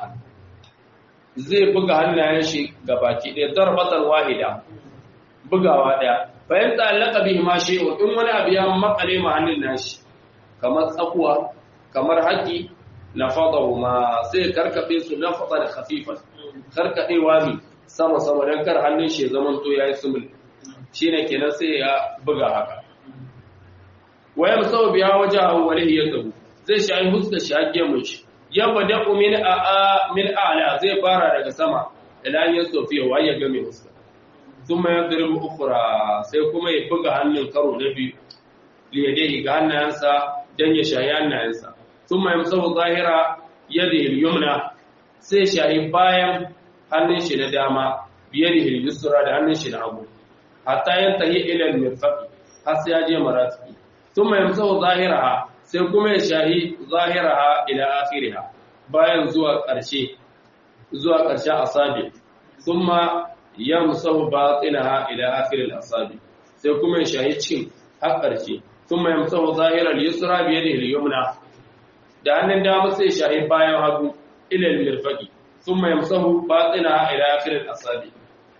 zai buga hannayen shi gabaki ɗaya darbatar wahida bugawa ɗaya bayan tsallaka bihi ma shay'un in wani abu ya makale ma hannun nashi kamar tsakuwa kamar haƙi na fadahu ma sai karkaɗe su na fada da khafifan karkaɗewa ne sama sama don kar hannun shi ya zama to yayi sumul shine kenan sai ya buga haka waya musawab ya waje a walihi ya tabu zai shi ayi huska shi hakke mun shi ya bada min a min a'la zai fara daga sama ila ya sofiya wa ya game huska thumma yadribu ukhra sai kuma ya buga hannun karo na biyu li yadihi ga hannayensa dan ya shayi hannayensa thumma yamsahu zahira yadihi al-yumna sai shayi bayan hannun shi na dama biyadihi al-yusra da hannun shi na hagu hatta yantahi ila al-mirfaqi har sai ya je marafiki thumma yamsahu zahiraha sai kuma ya shahi zahiraha ila akhiriha bayan zuwa ƙarshe zuwa ƙarshen asabi thumma yamsahu batinaha ila akhir al-asabi sai kuma ya shahi cin har ƙarshe thumma yamsahu zahira al-yusra bi yadihi al-yumna da hannun dama sai shahi bayan hagu ila al-mirfaqi thumma yamsahu batinaha ila akhir al-asabi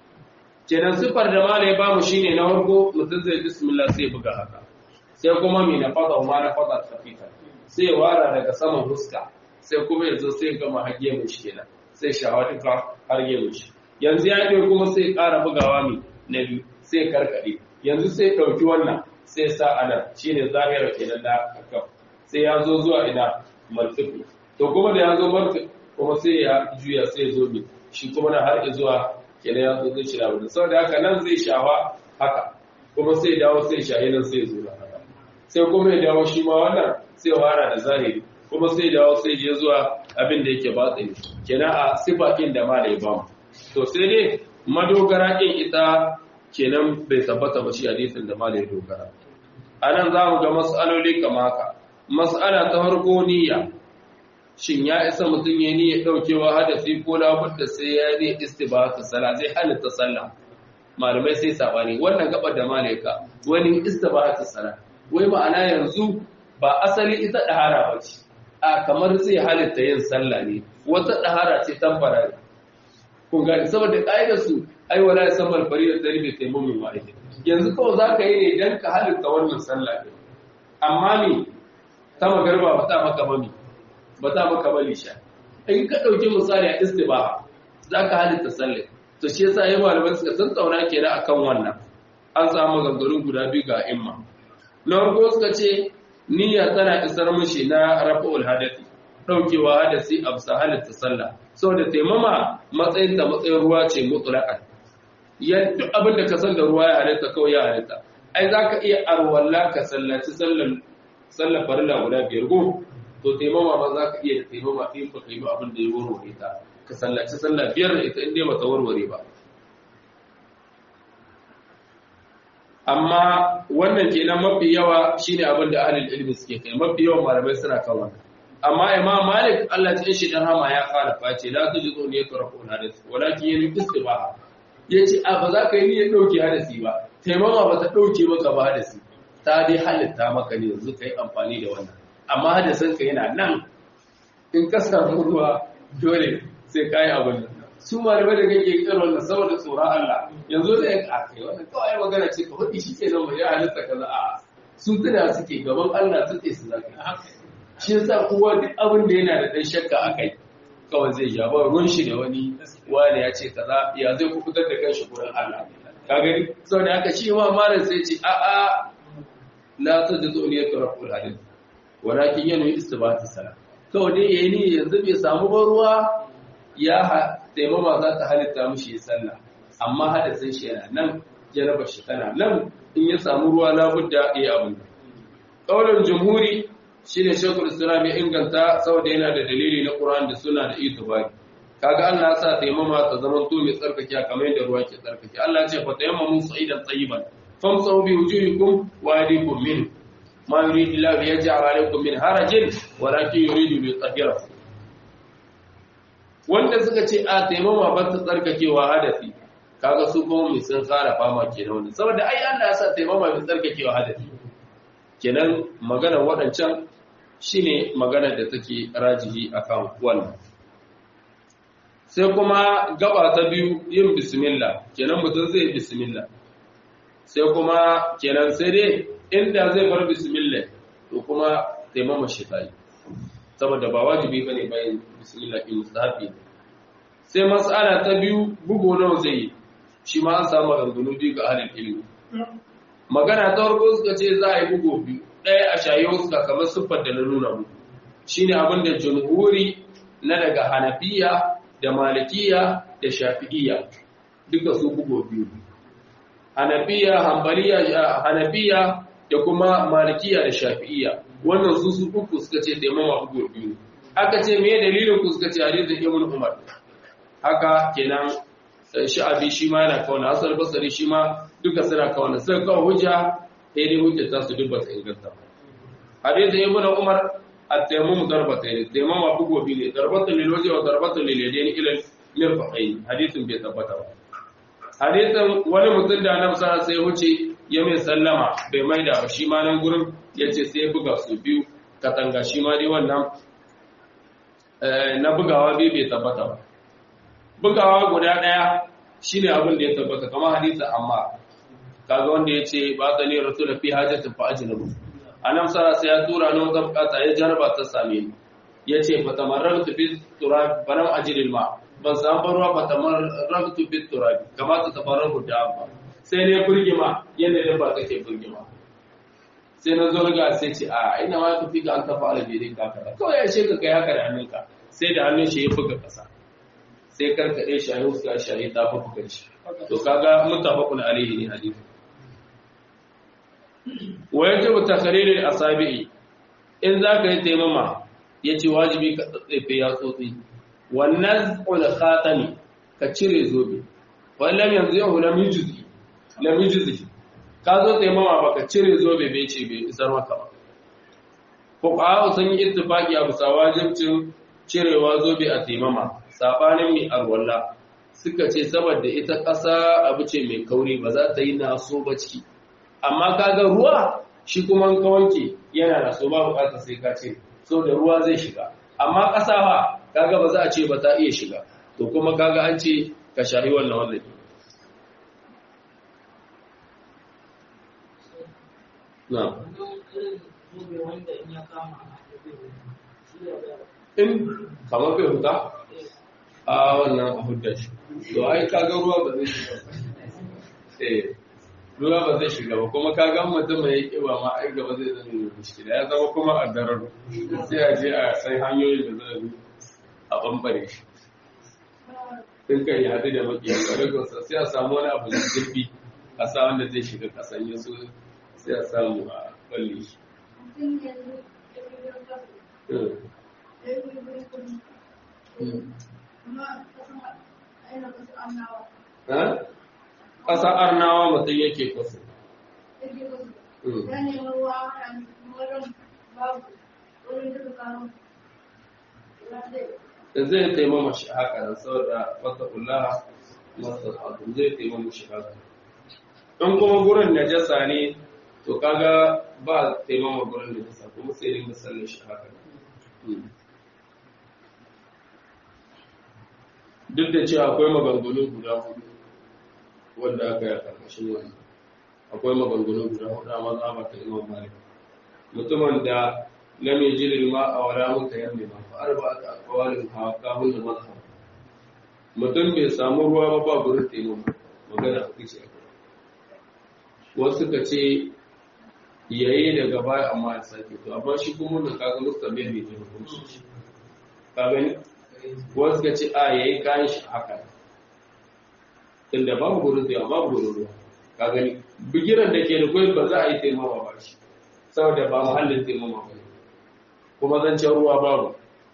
kenan sifar da malai ba mu shine na farko mutum zai bismillah sai buga haka sai kuma mai na fada ma na fada tafifa sai wara daga saman huska sai kuma yanzu sai gama hage mu shi kenan sai shawa duka har mu shi yanzu ya ɗaya kuma sai ƙara bugawa mai na biyu sai karkaɗe yanzu sai ɗauki wannan sai sa anan shine zahira kenan na kakaf sai ya zo zuwa ina marfiku to kuma da ya zo marfiku kuma sai ya juya sai ya zo mai shi kuma na har zuwa kenan ya zo zai shira wani saboda haka nan zai shawa haka kuma sai dawo sai shahi nan sai zo haka sai kuma ya dawo shi ma wannan sai wara da zahiri kuma sai dawo sai je zuwa abin da yake batsini kenan a sifa ɗin da ma da ya bamu to sai dai madogara ɗin ita kenan bai tabbata ba shi hadisin da ma da ya dogara a nan za mu ga mas'aloli kama haka mas'ala ta farko niyya shin ya isa mutum ya niyya ɗaukewa hadasi ko labudda sai ya ne istibahatu sala zai halitta sallah malamai sai sabani wannan gabar da malaika wani istibahatu sala wai ma'ana yanzu ba asali ita ɗahara ba ce a kamar zai halitta yin sallah ne wata ɗahara ce tamfara kun gani saboda ƙa'idar su ai wala ya san malfari da dari bai taimamin wa'idi yanzu kawai za ka yi ne don ka halitta wannan sallah ne amma me ta magarba ba ta maka mami ba ta maka bali sha in ka ɗauki misali a istibaha za ka halitta sallah to shi yasa yayin malamai suka san tsauna kenan akan wannan an samu maganganun guda biyu ga imma na farko suka ce niyya tana isar mishi na rafa'ul hadathi daukewa hadasi a bisa halitta sallah saboda taimama matsayin da matsayin ruwa ce mutlaqan yan duk abin da ka san da ruwa ya halitta kawai ya halitta ai zaka iya arwalla ka sallaci sallan sallar farilla guda biyar go to taimama ma zaka iya taimama in baka yi abin da ya warware ta ka sallaci sallah biyar da ita inda bata warware ba amma wannan kenan mafi yawa shine abin da ahlul ilmi suke kai mafi yawan malamai suna kan wannan amma imam malik Allah ya shi dan hama ya fara face la tujizu ne tarafu hadith walakin yayi istibaha yace a ba za ka yi niyyar dauke hadisi ba taimama ba ta dauke maka ba hadisi ta dai halitta maka ne yanzu kai amfani da wannan amma hadisin ka yana nan in ka samu ruwa dole sai kai abin nan su malamai da kake kiran wannan saboda tsoron Allah yanzu da ya kai wannan kawai magana ce ka hudi shi kenan mai ya halitta kaza a su tuna suke gaban Allah suke su zaka shi yasa kowa duk abin da yana da dan shakka akai kawai zai ja ba ruwan shi da wani wani ya ce kaza ya zai ku fitar da kanshi gurin Allah ka gani saboda haka shi ma malam sai ce a a la tajidu niyyatu rabbul hadith walakin yanwi istibati salat kawai dai yayi ni yanzu bai samu ba ruwa ya taimama za ta halitta mishi ya sallah amma hadasin shi yana nan jarabar shi tana nan in ya samu ruwa labudda ya abin ƙaunar jumhuri shi ne shekul islam ya inganta saboda yana da dalili na ƙuran da suna da itibari kaga Allah sa taimama ta zaman to mai tsarkake kamar yadda ruwa ke tsarkake Allah ce fa tayammamu sa'idan tayyiban famsahu bi wujuhikum wa aydikum min ma yuridu Allah yaj'al alaykum min harajin walakin yuridu li yutahhirakum wanda suka ce a taimama ba ta tsarkakewa hadafi kaga su kuma mai sun fara fama kenan wanda saboda ai Allah ya sa taimama mai tsarkakewa hadafi kenan maganar waɗancan shine maganar da take rajihi akan wannan sai kuma gaba ta biyu yin bismillah kenan mutum zai yi bismillah sai kuma kenan sai dai inda zai bar bismillah to kuma taimama shi ta yi saboda ba wajibi bane bayan bismillah in mustahabi sai mas'ala ta biyu bugu nawa zai yi shi ma an samu rangunu biyu ga ahlul ilmi magana ta farko suka ce za a yi bugu biyu ɗaya a shayi suka kamar siffar da na nuna mu shine abin da jumhuri na daga hanafiya da malikiya da shafi'iyya duka su bugu biyu hanafiya hanbaliya hanafiya da kuma malikiya da shafi'iyya wannan su su uku suka ce taimama bugu biyu aka ce me dalilin ku suka ce hadisin ibn umar haka kenan sha'abi shi ma yana kauna asal basari shi ma duka suna kauna sai kawo hujja sai dai hujja ta su duk ba ta inganta hadisin ibn umar at-tayammum darbatayn tayammum bugu biyu ne darbatan lil wajhi wa darbatan lil yadayn ila al-mirfaqayn hadisin bai tabbata ba hadisin wani mutum da annabi sallallahu alaihi wasallam sai wuce ya mai sallama bai maida ba shi ma nan gurin yace sai ya buga su biyu katanga shi ma dai wannan na bugawa biyu bai tabbata ba bugawa guda daya shine abin da ya tabbata kamar hadisi amma kaga wanda yace ba tsani rasul fi hajatin fa ajnabu annabi sallallahu sai ya tura ni wata bukata ya jarba ta same ni yace fa tamarratu fi turab banam ajril ma ban samu ruwa ba tamarratu fi turab kamata tabarrahu da ba sai ne burgima yadda dabba take burgima sai na zo ga sai ce a ina ma tafi ga an tafa albirin ka kada kawai ya ce ka kai haka da hannunka sai da hannun shi ya buga kasa sai karkade shi a yau suka shi a yi tafi buga shi to kaga mutafakun alaihi ne hadisi wa yajibu takrir al-asabi'i in zaka yi taimama yace wajibi ka tsatsefe ya tsotsi wannan ul khatami ka cire zobe wallan yanzu yau lam yujzi lam yujzi ka zo taimama baka cire zobe bai ce bai isar maka ba fuqaha sun yi ittifaqi a bisa wajibcin cirewa zobe a taimama sabanin mai arwalla suka ce saboda ita ƙasa abu ce mai kauri ba za ta yi naso ba ciki amma kaga ruwa shi kuma ka wanke yana naso ba bukatar sai ka ce so da ruwa zai shiga amma ƙasa ba kaga ba za a ce ba ta iya shiga to kuma kaga an ce ka shahi wannan wannan na in kamar bai huta a wannan a hudda shi to ai kaga ruwa ba zai shiga eh ruwa ba zai shiga ba kuma kaga mutum mai kiba ma ai gaba zai zama mai mushkila ya zama kuma a darar sai a je a sai hanyoyin da zai bi a bambare shi in kan yi hadu da makiyar ƙwararsa sai a samu wani abu da zurfi a sa wanda zai shiga kasan yaso sai a samu a balle shi ƙasa arnawa mutum yake kwaso da zai taimama shi haka da saboda wata kulaha masu abu zai taimama shi haka in kuma gurin najasa ne to kaga ba taimama gurin najasa kuma sai dai musallin shi haka duk da cewa akwai maganganu guda hudu wanda aka yi a ƙarƙashin wani akwai maganganu guda hudu a mazhaba ta imam malik mutumin da lam yajid ma a wala mutayammima fa arba'atu aqwalin hawakahun da mazhab mutum bai samu ruwa ba ba gurin taimama magana hudu ce wasu ka ce yayi daga baya amma ya sake to amma shi kuma wannan kaga mustamil ne da hukunci ka gani wasu ka ce a yayi kayan shi haka tunda babu gurin da babu gurin ruwa ka gani bigiran da ke da kwai ba za a yi taimama ba shi saboda ba muhallin taimama ba kuma zancen ruwa babu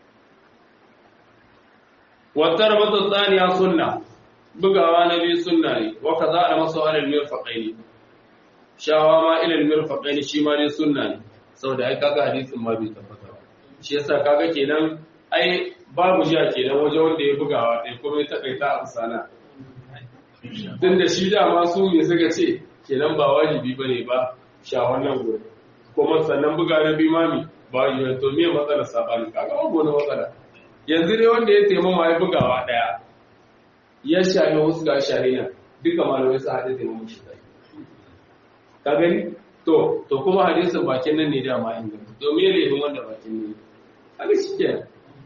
wata rabata tsaniya sunna bugawa na biyu sunna ne waka za a masu alal mirfaƙai ne shawa ma ilal mirfaƙai ne shi ma ne sunna ne saboda ai kaga hadisin ma bai tabbata ba shi yasa kaga kenan ai babu ja kenan waje wanda ya bugawa ɗaya kuma ya taƙaita a sana tun da shi dama su ne suka ce kenan ba wajibi ba ne ba shawar nan gobe kuma sannan buga na bi mami ba wajibi to me matsalar saɓani kaga babu wani matsala yanzu dai wanda ya taimama ya bugawa ɗaya ya shahi wasu ga shahi nan duka malamai su haɗe taimama shi ɗaya ka gani to to kuma hadisin bakin nan ne dama inganta to me laifin wanda bakin ne haka shi ke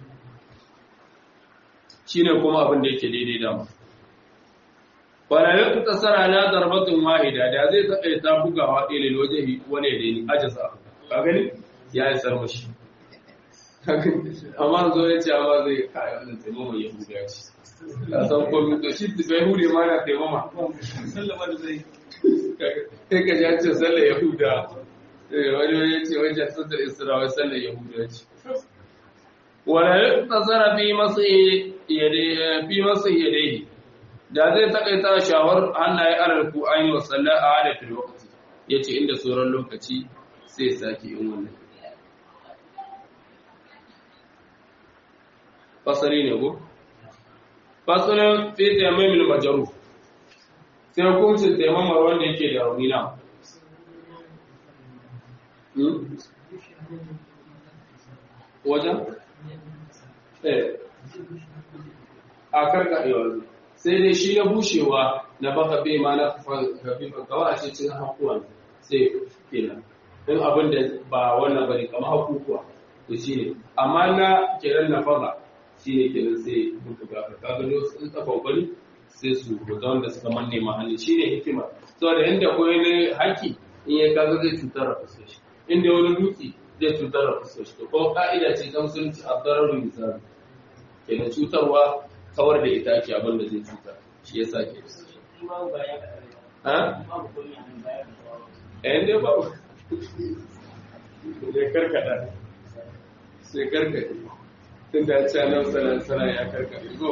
shi ne kuma abin da yake daidai dama Barayen ta tsara na zarbatun wahida da zai taɓa ta bugawa ɗaya waje wani da ni ajasa ka gani ya yi sarmashi amma zo ya ce amma zai kayi wannan taimama ya huda ce ka san komi to shi bai hude ma na taimama sallama da zai sai ka ja ce sallar yahuda wani wani ce wajen sallar isra'awai sallar yahuda ce wala ya tsara fi masu yadai da zai takaita shawar hannaye alal ku an yi wa sallar a adafin lokaci ya ce inda sauran lokaci sai sake yin wannan fasari ne ko fasalin fi taimamin majaru sai hukuncin taimamar wanda yake da rauni na wajen? eh a karkaɗewa sai dai shi na bushewa na baka bai ma na kafifan kawai a cikin hakuwan sai kenan in abin da ba wannan bane kamar hakukuwa to shi ne amma na kiran na faga shi ne kenan sai buga ka kaga ne sun tsafa gwani sai su rubuta wanda suka manne mahalli shi ne hikima saboda inda koyi ne haki in ya kaga zai cutar da fuskar shi inda wani dutse zai cutar da fuskar shi to kuma ka'ida ce ta musulunci a tsararru misali kenan cutarwa kawar da ita ake abin da zai cutar shi ya sa ke ha? ɗayan dai ba sai karkada sai karkade tun da ya ce nan sanar ya karkade go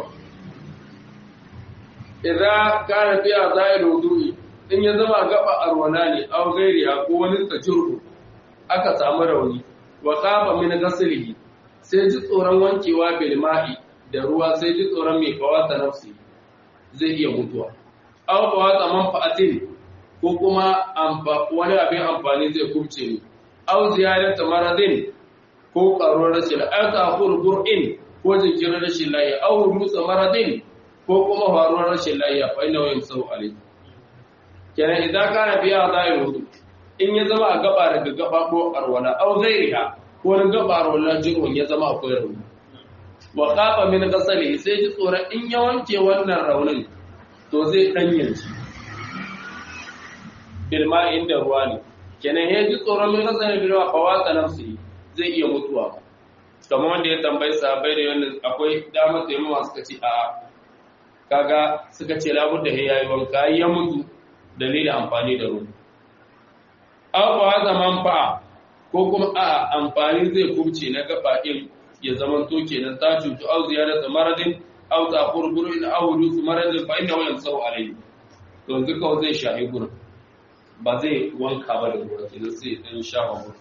idza kana fi azail wudu'i in ya zama gaba arwana ne aw gairiya ko wani tajurru aka samu rauni wa qama min ghaslihi sai ji tsoron wankewa bil ma'i da ruwa sai ji tsoron mai kawata nafsi zai iya mutuwa aw kawata manfa'atin ko kuma wani abin amfani zai kubce ni aw ziyarata maradin ko karuwar rashin aw ta'khur qur'in ko jinkirin rashin lafiya aw rusa maradin ko kuma faruwar rashin lafiya fa inna wayam sau alai kenan idan kana biya zai wudu in ya zama a gaba daga gaba ko arwala aw ghairiha ko wani gaba arwala jirun ya zama akwai rauni wa qafa min ghasali sai ji tsoron in ya wanke wannan raunin to zai danyanci bilma inda ruwa ne kenan ya ji tsoron min ghasali bilma fa wata nafsi zai iya mutuwa kamar wanda ya tambayi sahabbai da wannan akwai damar taimama suka ce a'a kaga suka ce labudda ya yayi wanka ya mutu dalilin amfani da ruwa aw ba zaman fa ko kuma a amfani zai kubce na gaba din ya zaman to kenan ta cutu aw ziyaratu maradin aw ta qurburu in aw rusu maradin fa inna wayam sau alayhi to duka zai shahi gurin ba zai wanka ba da ruwa kenan sai dan shafa gurin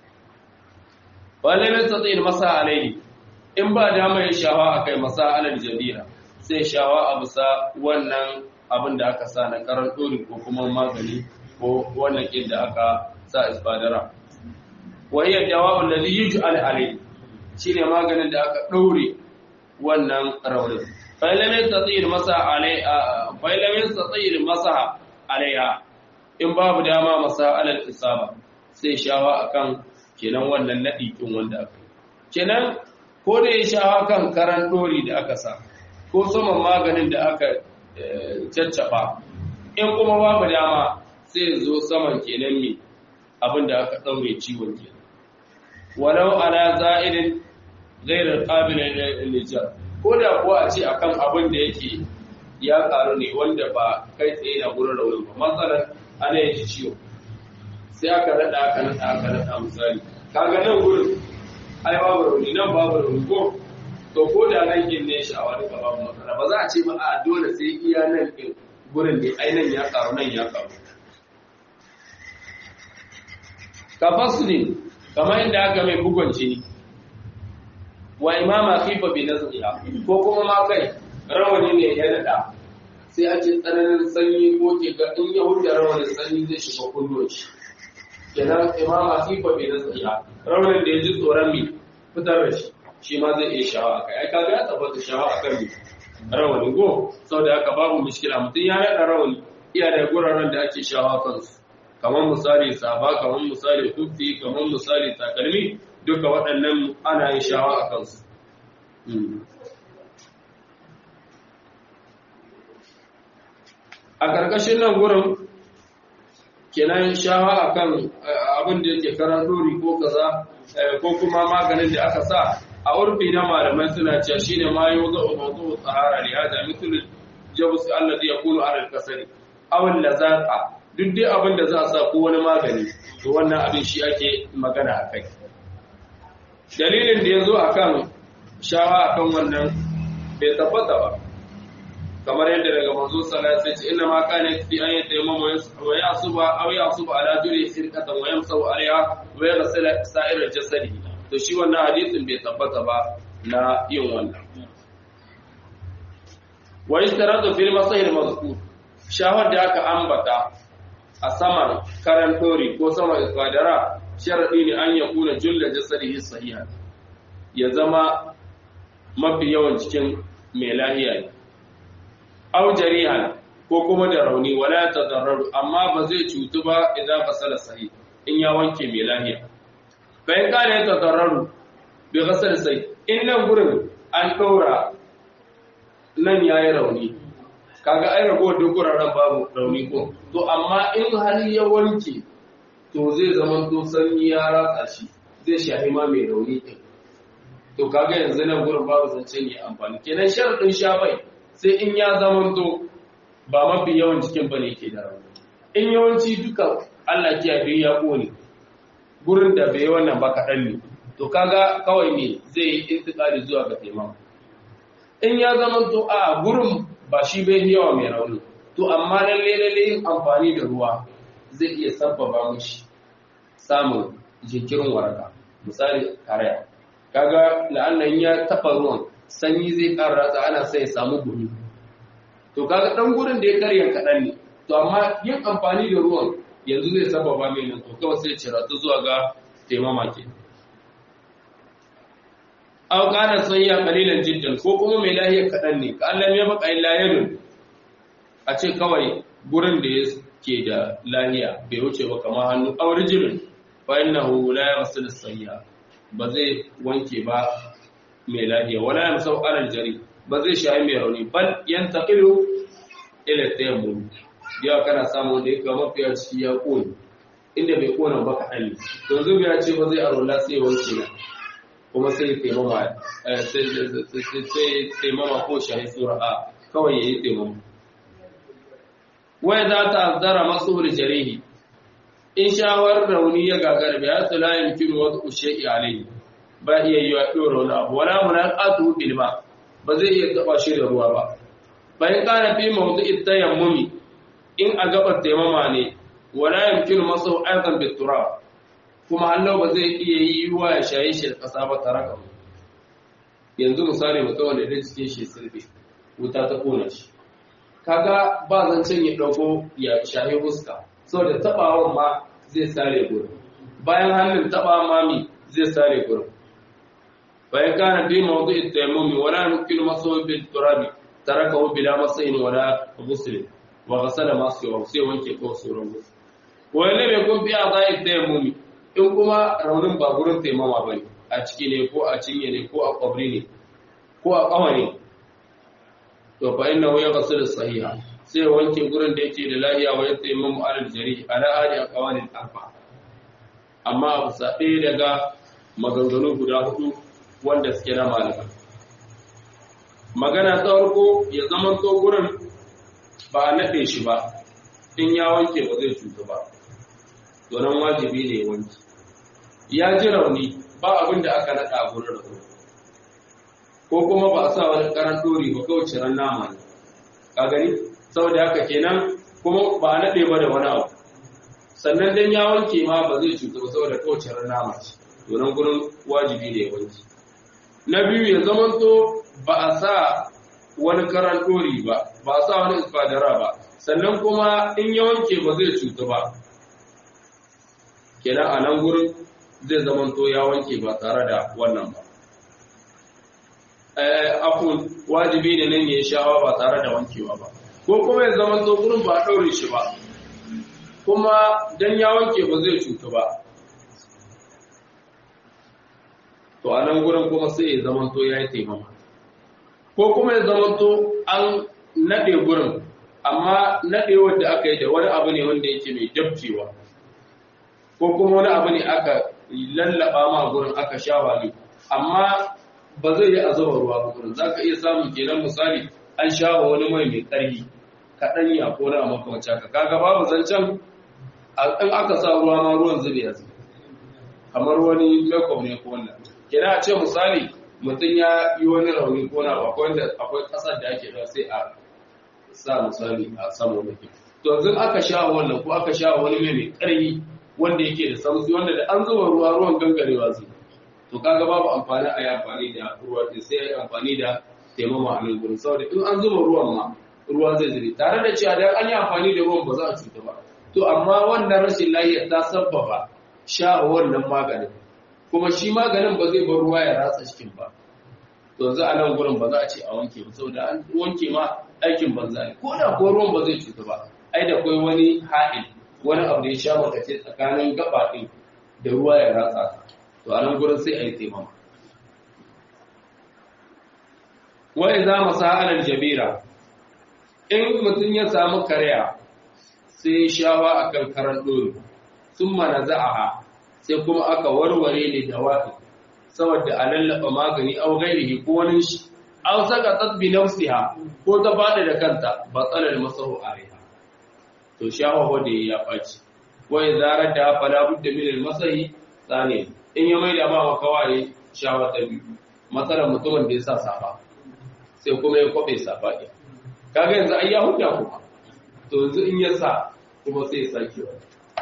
wala mai tsayin masa alayhi in ba dama ya shawa akai masa alal jabira sai shawa a bisa wannan abin da aka sa na karan ɗori ko kuma magani ko wannan ƙin da aka sa isbadara wahiyar jawabin da zai yi al'alai shi ne maganin da aka ɗaure wannan raunin failamin tsatsir masa alaiha in babu dama masa alal isaba sai shawa akan kenan wannan naɗi ƙin wanda aka kenan ko da ya shawa kan karan ɗori da aka sa ko saman maganin da aka caccaba in kuma babu dama sai zo saman kenan ne abin da aka ɗaure ciwon kenan walau ala za'irin gairar ƙabilin nijar ko da kuwa a ce akan abin da yake ya ƙaru ne wanda ba kai tsaye na gurin raunin ba matsalar ana yin ji ciwo sai aka naɗa aka naɗa aka naɗa misali kaga nan gurin ai babu rauni nan babu rauni ko to ko da nan kin ne shi a wani gaba matsala ba za a ce ba a dole sai iya nan kin gurin ne ai nan ya karu nan ya karu ka fasli kamar inda aka mai bugon jini wa imama khifa bi nazriha ko kuma ma kai rawani ne ya nada sai a ce tsananin sanyi ko ke ga in ya hujja rawanin sanyi zai shiga kullum shi kenan imama khifa bi nazriha rawanin da ya ji tsoron mi fitar da shi shi ma zai iya shawa akai ai kaga ya tabbata shawa akan mi rawani go saboda haka babu mushkila mutum ya nada rawani iya da guraren da ake shawa kansu kamar misali saba kamar misali kufi kamar misali takalmi duka waɗannan ana yin shawa a kansu a ƙarƙashin nan gurin kenan shawa a kan abin da yake karan dori ko kaza ko kuma maganin da aka sa a urfi na malamai suna cewa shine ma yau za a mazu tsahara ne hada mitul jabus allazi yakunu ala al-kasari aw al-lazaqa duk dai abin da za a sa ko wani magani to wannan abin shi ake magana a kai dalilin da ya zo a kan shawa a kan wannan bai tabbata ba kamar yadda daga manzo sallallahu alaihi wasallam inna ma kana fi an yatayammama wa yasuba aw yasuba ala duri sirqatan wa yamsahu alaiha wa yaghsil sa'ir al-jasadi to shi wannan hadisin bai tabbata ba na yin wannan wa istaradu fil masahir mazkur shawar da aka ambata a saman karantori ko saman isfadara sharaɗi ne an ya kuna julla jasadihi sahiha ya zama mafi yawan cikin mai lahiya ne au jarihan ko kuma da rauni wala ta zarraru amma ba zai cutu ba idan fasala sahi in ya wanke mai lahiya bayan kana ya tazarraru bi ghasal sai in nan gurin an ɗaura nan yayi rauni kaga ai ragowar duk guraren babu rauni ko to amma in hali ya wanke to zai zama to sanyi ya ratsa shi zai shahi ma mai rauni din to kaga yanzu nan gurin babu zance ne amfani kenan sharadin shafai sai in ya zama to ba mafi yawan jikin bane ke da rauni in yawanci duka Allah kiyaye ya kone gurin da bai wannan ba kaɗan ne to kaga kawai ne zai yi intikali zuwa ga taimako in ya zama to a gurin ba shi bai yawa mai rauni to amma lalle lalle yin amfani da ruwa zai iya sabbaba mishi samun jinkirin waraka misali karaya kaga la'annan ya taba ruwan sanyi zai ƙara ratsa ana sai ya samu gumi to kaga dan gurin da ya karya kaɗan ne to amma yin amfani da ruwan yanzu zai sabbaba mai nan to kawai sai cira ta zuwa ga taimama ke aw kana sayya qalilan jiddan ko kuma mai lahiya kadan ne ka Allah ya baka illa yadun a ce kawai gurin da yake da lahiya bai wuce ba kamar hannu aw rijlun fa innahu la yaghsil sayya ba zai wanke ba mai lahiya wala yamsau alal jari ba zai shayi mai rauni bal yantaqilu ila tayammum yawa kana samu da yake mafiya ciki ya koyi inda bai kona ba kaɗan ne to yanzu ya ce ba zai arola sai wanke na kuma sai taimama sai taimama ko shahi sura a kawai ya yi taimama wai za ta azdara masu jarihi in shawar rauni ya gagara bai hasu layin kiro wasu ushe iyalai ba iya yi wa ɗora wani abu wala muna ƙatu ilma ba zai iya taɓa shi da ruwa ba bayan ƙara fi mawutu ita yammumi in a gabar taimama ne wala yamkinu masu aizan bitura kuma Allah ba zai iya yi wa ya shaye shi da ƙasa ba tare ka yanzu misali mutum wanda da cikin shi sirbe wuta ta kona shi kaga ba zancen ya ɗauko ya shaye fuska saboda taɓawan ma zai sare gurin bayan hannun taɓa mami zai sare gurin bayan kana fi mawdu at-tayammum wala yumkinu masu bil turabi tarakahu bila masain wala ghusl wa ghasala ma sai sai wanke ko sauran ghusl wani mai kun fi a zai tayammum in kuma raunin ba gurin taimama ba ne a ciki ne ko a cinye ne ko a kwabri ne ko a kawa ne to fa inna ya gasu da sahiha sai wanke gurin da yake da lahiya wa ya taimamu alal jari ala hadi a kawanin arba amma a bisa ɗaya daga maganganu guda hudu wanda suke na malama magana ta farko ya zama to gurin ba a naɗe shi ba in ya wanke ba zai cutu ba to nan wajibi ne ya wanke ya ji rauni ba abin da aka naɗa a gurin rauni ko kuma ba a sa wani karan dori ba kawai ciran nama ne ka gani saboda haka kenan kuma ba a naɗe ba da wani abu sannan dan ya wanke ma ba zai cuta ba saboda kawai ciran nama ce to nan gurin wajibi ne ya wanke na biyu ya zamanto ba a sa wani karan ɗori ba ba a sa wani isfadara ba sannan kuma in ya wanke ba zai cutu ba kenan a nan gurin zai zamanto ya wanke ba tare da wannan ba afun wajibi ne nan ya shawa ba tare da wankewa ba ko kuma ya zamanto gurin ba a ɗaure shi ba kuma dan ya wanke ba zai cutu ba to a nan gurin kuma sai ya zamanto ya yi taimama ko kuma ya zamanto an naɗe gurin amma naɗewar da aka yi da wani abu ne wanda yake mai dabcewa ko kuma wani abu ne aka lallaba ma gurin aka sha wani amma ba zai yi a zuba ruwa ba gurin za ka iya samun kenan misali an sha wa wani mai mai ƙarfi kaɗan ya ko na makamanci haka kaga babu zancen in aka sa ruwa ma ruwan zube ya zube kamar wani makeup ne ko wannan kenan a ce misali mutum ya yi wani rauni ko na akwai wanda akwai ƙasar da ake da sai a sa misali a sama wani ke to yanzu aka sha wannan ko aka sha wani mai mai ƙarfi wanda yake da samsi wanda da an zuba ruwa ruwan gangarewa zai to kaga babu amfani a yi amfani da ruwa sai a yi amfani da taimama a nan gurin saboda in an zuba ruwan ma ruwa zai zube tare da cewa dan an yi amfani da ruwan ba za a cuta ba to amma wannan rashin lafiya ta sabbaba sha wannan maganin kuma shi maganin ba zai bar ruwa ya ratsa cikin ba to yanzu a nan gurin ba za a ce a wanke ba saboda an wanke ma aikin banza ne ko da ko ruwan ba zai cuta ba ai da kai wani ha'il wani abu da ya sha makace tsakanin gaba ɗin da ruwa ya ratsa to a nan gurin sai a yi taimama wai za mu sa'alar jabira in mutum ya samu karya sai shawa a kan karan ɗori sun mana za'aha sai kuma aka warware ne da waɗi saboda a lallaba magani au gairihi ko wani shi an saka tasbi nafsiha ko ta faɗi da kanta ba tsalar masahu a to shawa wadda ya ɓaci wai zarar da fala budda min al-masahi tsane in ya maida ba wa kawai shawa ta biyu matsalar mutumin da ya sa safa sai kuma ya kwabe safa ɗin kaga yanzu ai ya huta kuma to yanzu in ya sa kuma sai ya sake wa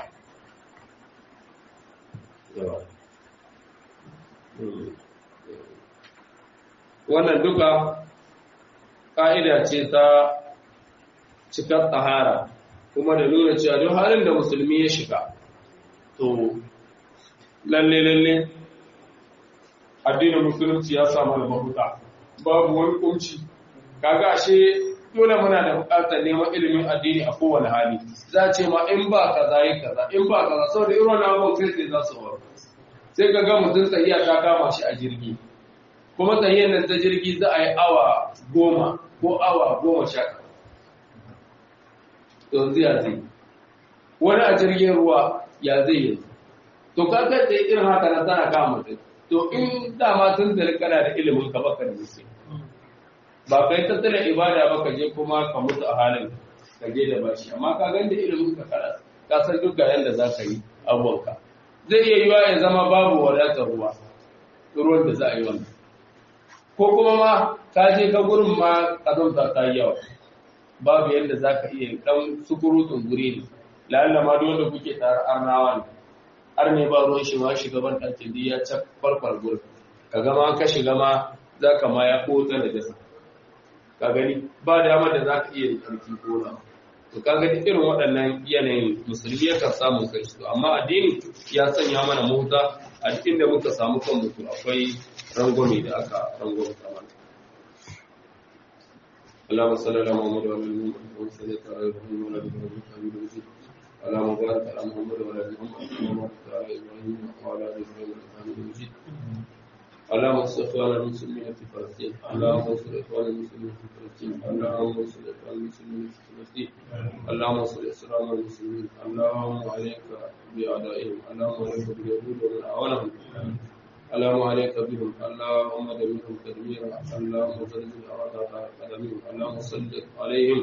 wannan duka ƙa'ida ce ta cikar tsahara kuma da nuna cewa duk halin da musulmi ya shiga to lalle lalle addinin musulunci ya samu da mahuta babu wani kunci kaga ashe dole muna da bukatar neman ilimin addini a kowane hali za ce ma in ba kaza yi kaza in ba kaza saboda irin wannan abubuwan sai sai za su faru sai ka ga mutum tsayiya ta kama shi a jirgi kuma tsayiyan nan ta jirgi za a yi awa goma ko awa goma sha yanzu ya zai wani a jirgin ruwa ya zai yanzu to kaga da irin haka na tana kama mutum to in dama tun da kana da ilimin ka baka da musu ba kai tattala ibada ba ka je kuma ka mutu a halin ka je da bashi amma ka ganda ilimin ka kara ka san duk ga yanda za ka yi abubuwanka zai iya yiwa ya zama babu wadatar ruwa ruwan da za a yi wannan ko kuma ma ka je ka gurin ma kazanta ta yi yawa babu yadda za ka iya ɗan sukurutun guri ne lalla ma dole kuke tare arnawa ne har ne ba ruwan shi ma shugaban ɗakin da ya ca farfar gurin ka gama ka shiga ma za ka ma ya kota da jasa ka gani ba dama da za ka iya ɗauki gona to ka gani irin waɗannan yanayin musulmi yakan samu kai su amma addini ya sanya mana mota a cikin da muka samu kan mutu akwai rangwame da aka rangwame mana اللهم صل على محمد وعلى ال محمد وعلى صليت على ابراهيم وعلى ال ابراهيم حميد مجيد اللهم بارك على محمد وعلى ال محمد كما باركت على ابراهيم وعلى ال ابراهيم انك حميد مجيد اللهم انصر اخوان المسلمين في فلسطين اللهم انصر اخوان المسلمين في فلسطين اللهم انصر اخوان المسلمين في فلسطين اللهم انصر اسلام المسلمين اللهم عليك باعدائهم اللهم عليك باليهود ومن اعوانهم اللهم عليك بهم اللهم دمرهم تدميرا اللهم زلزل أعداء قدمهم اللهم سلط عليهم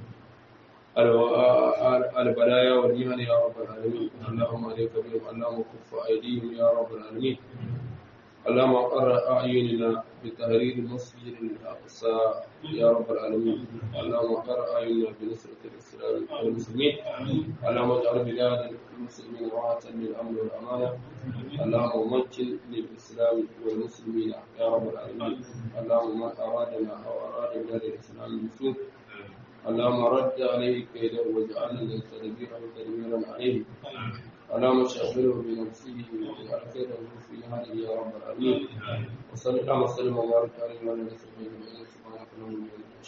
البلايا والمهن يا رب العالمين اللهم عليك بهم اللهم كف أيديهم يا رب العالمين اللهم قر أعيننا بتهرير المسجد الأقصى يا رب العالمين اللهم قر أعيننا بنصرة الإسلام والمسلمين اللهم اجعل بلاد المسلمين راحة للأمن والأمانة اللهم مكن للإسلام والمسلمين يا رب العالمين اللهم من أرادنا أو أراد بلاد الإسلام بسوء اللهم رد عليه كيده واجعلنا تدبيره تدميرا عليه اللهم شغله بنفسه واجعل خيره في هذه يا رب العالمين وصلى الله وسلم وبارك عليه وعلى اله وصحبه اجمعين سبحانك اللهم وبحمدك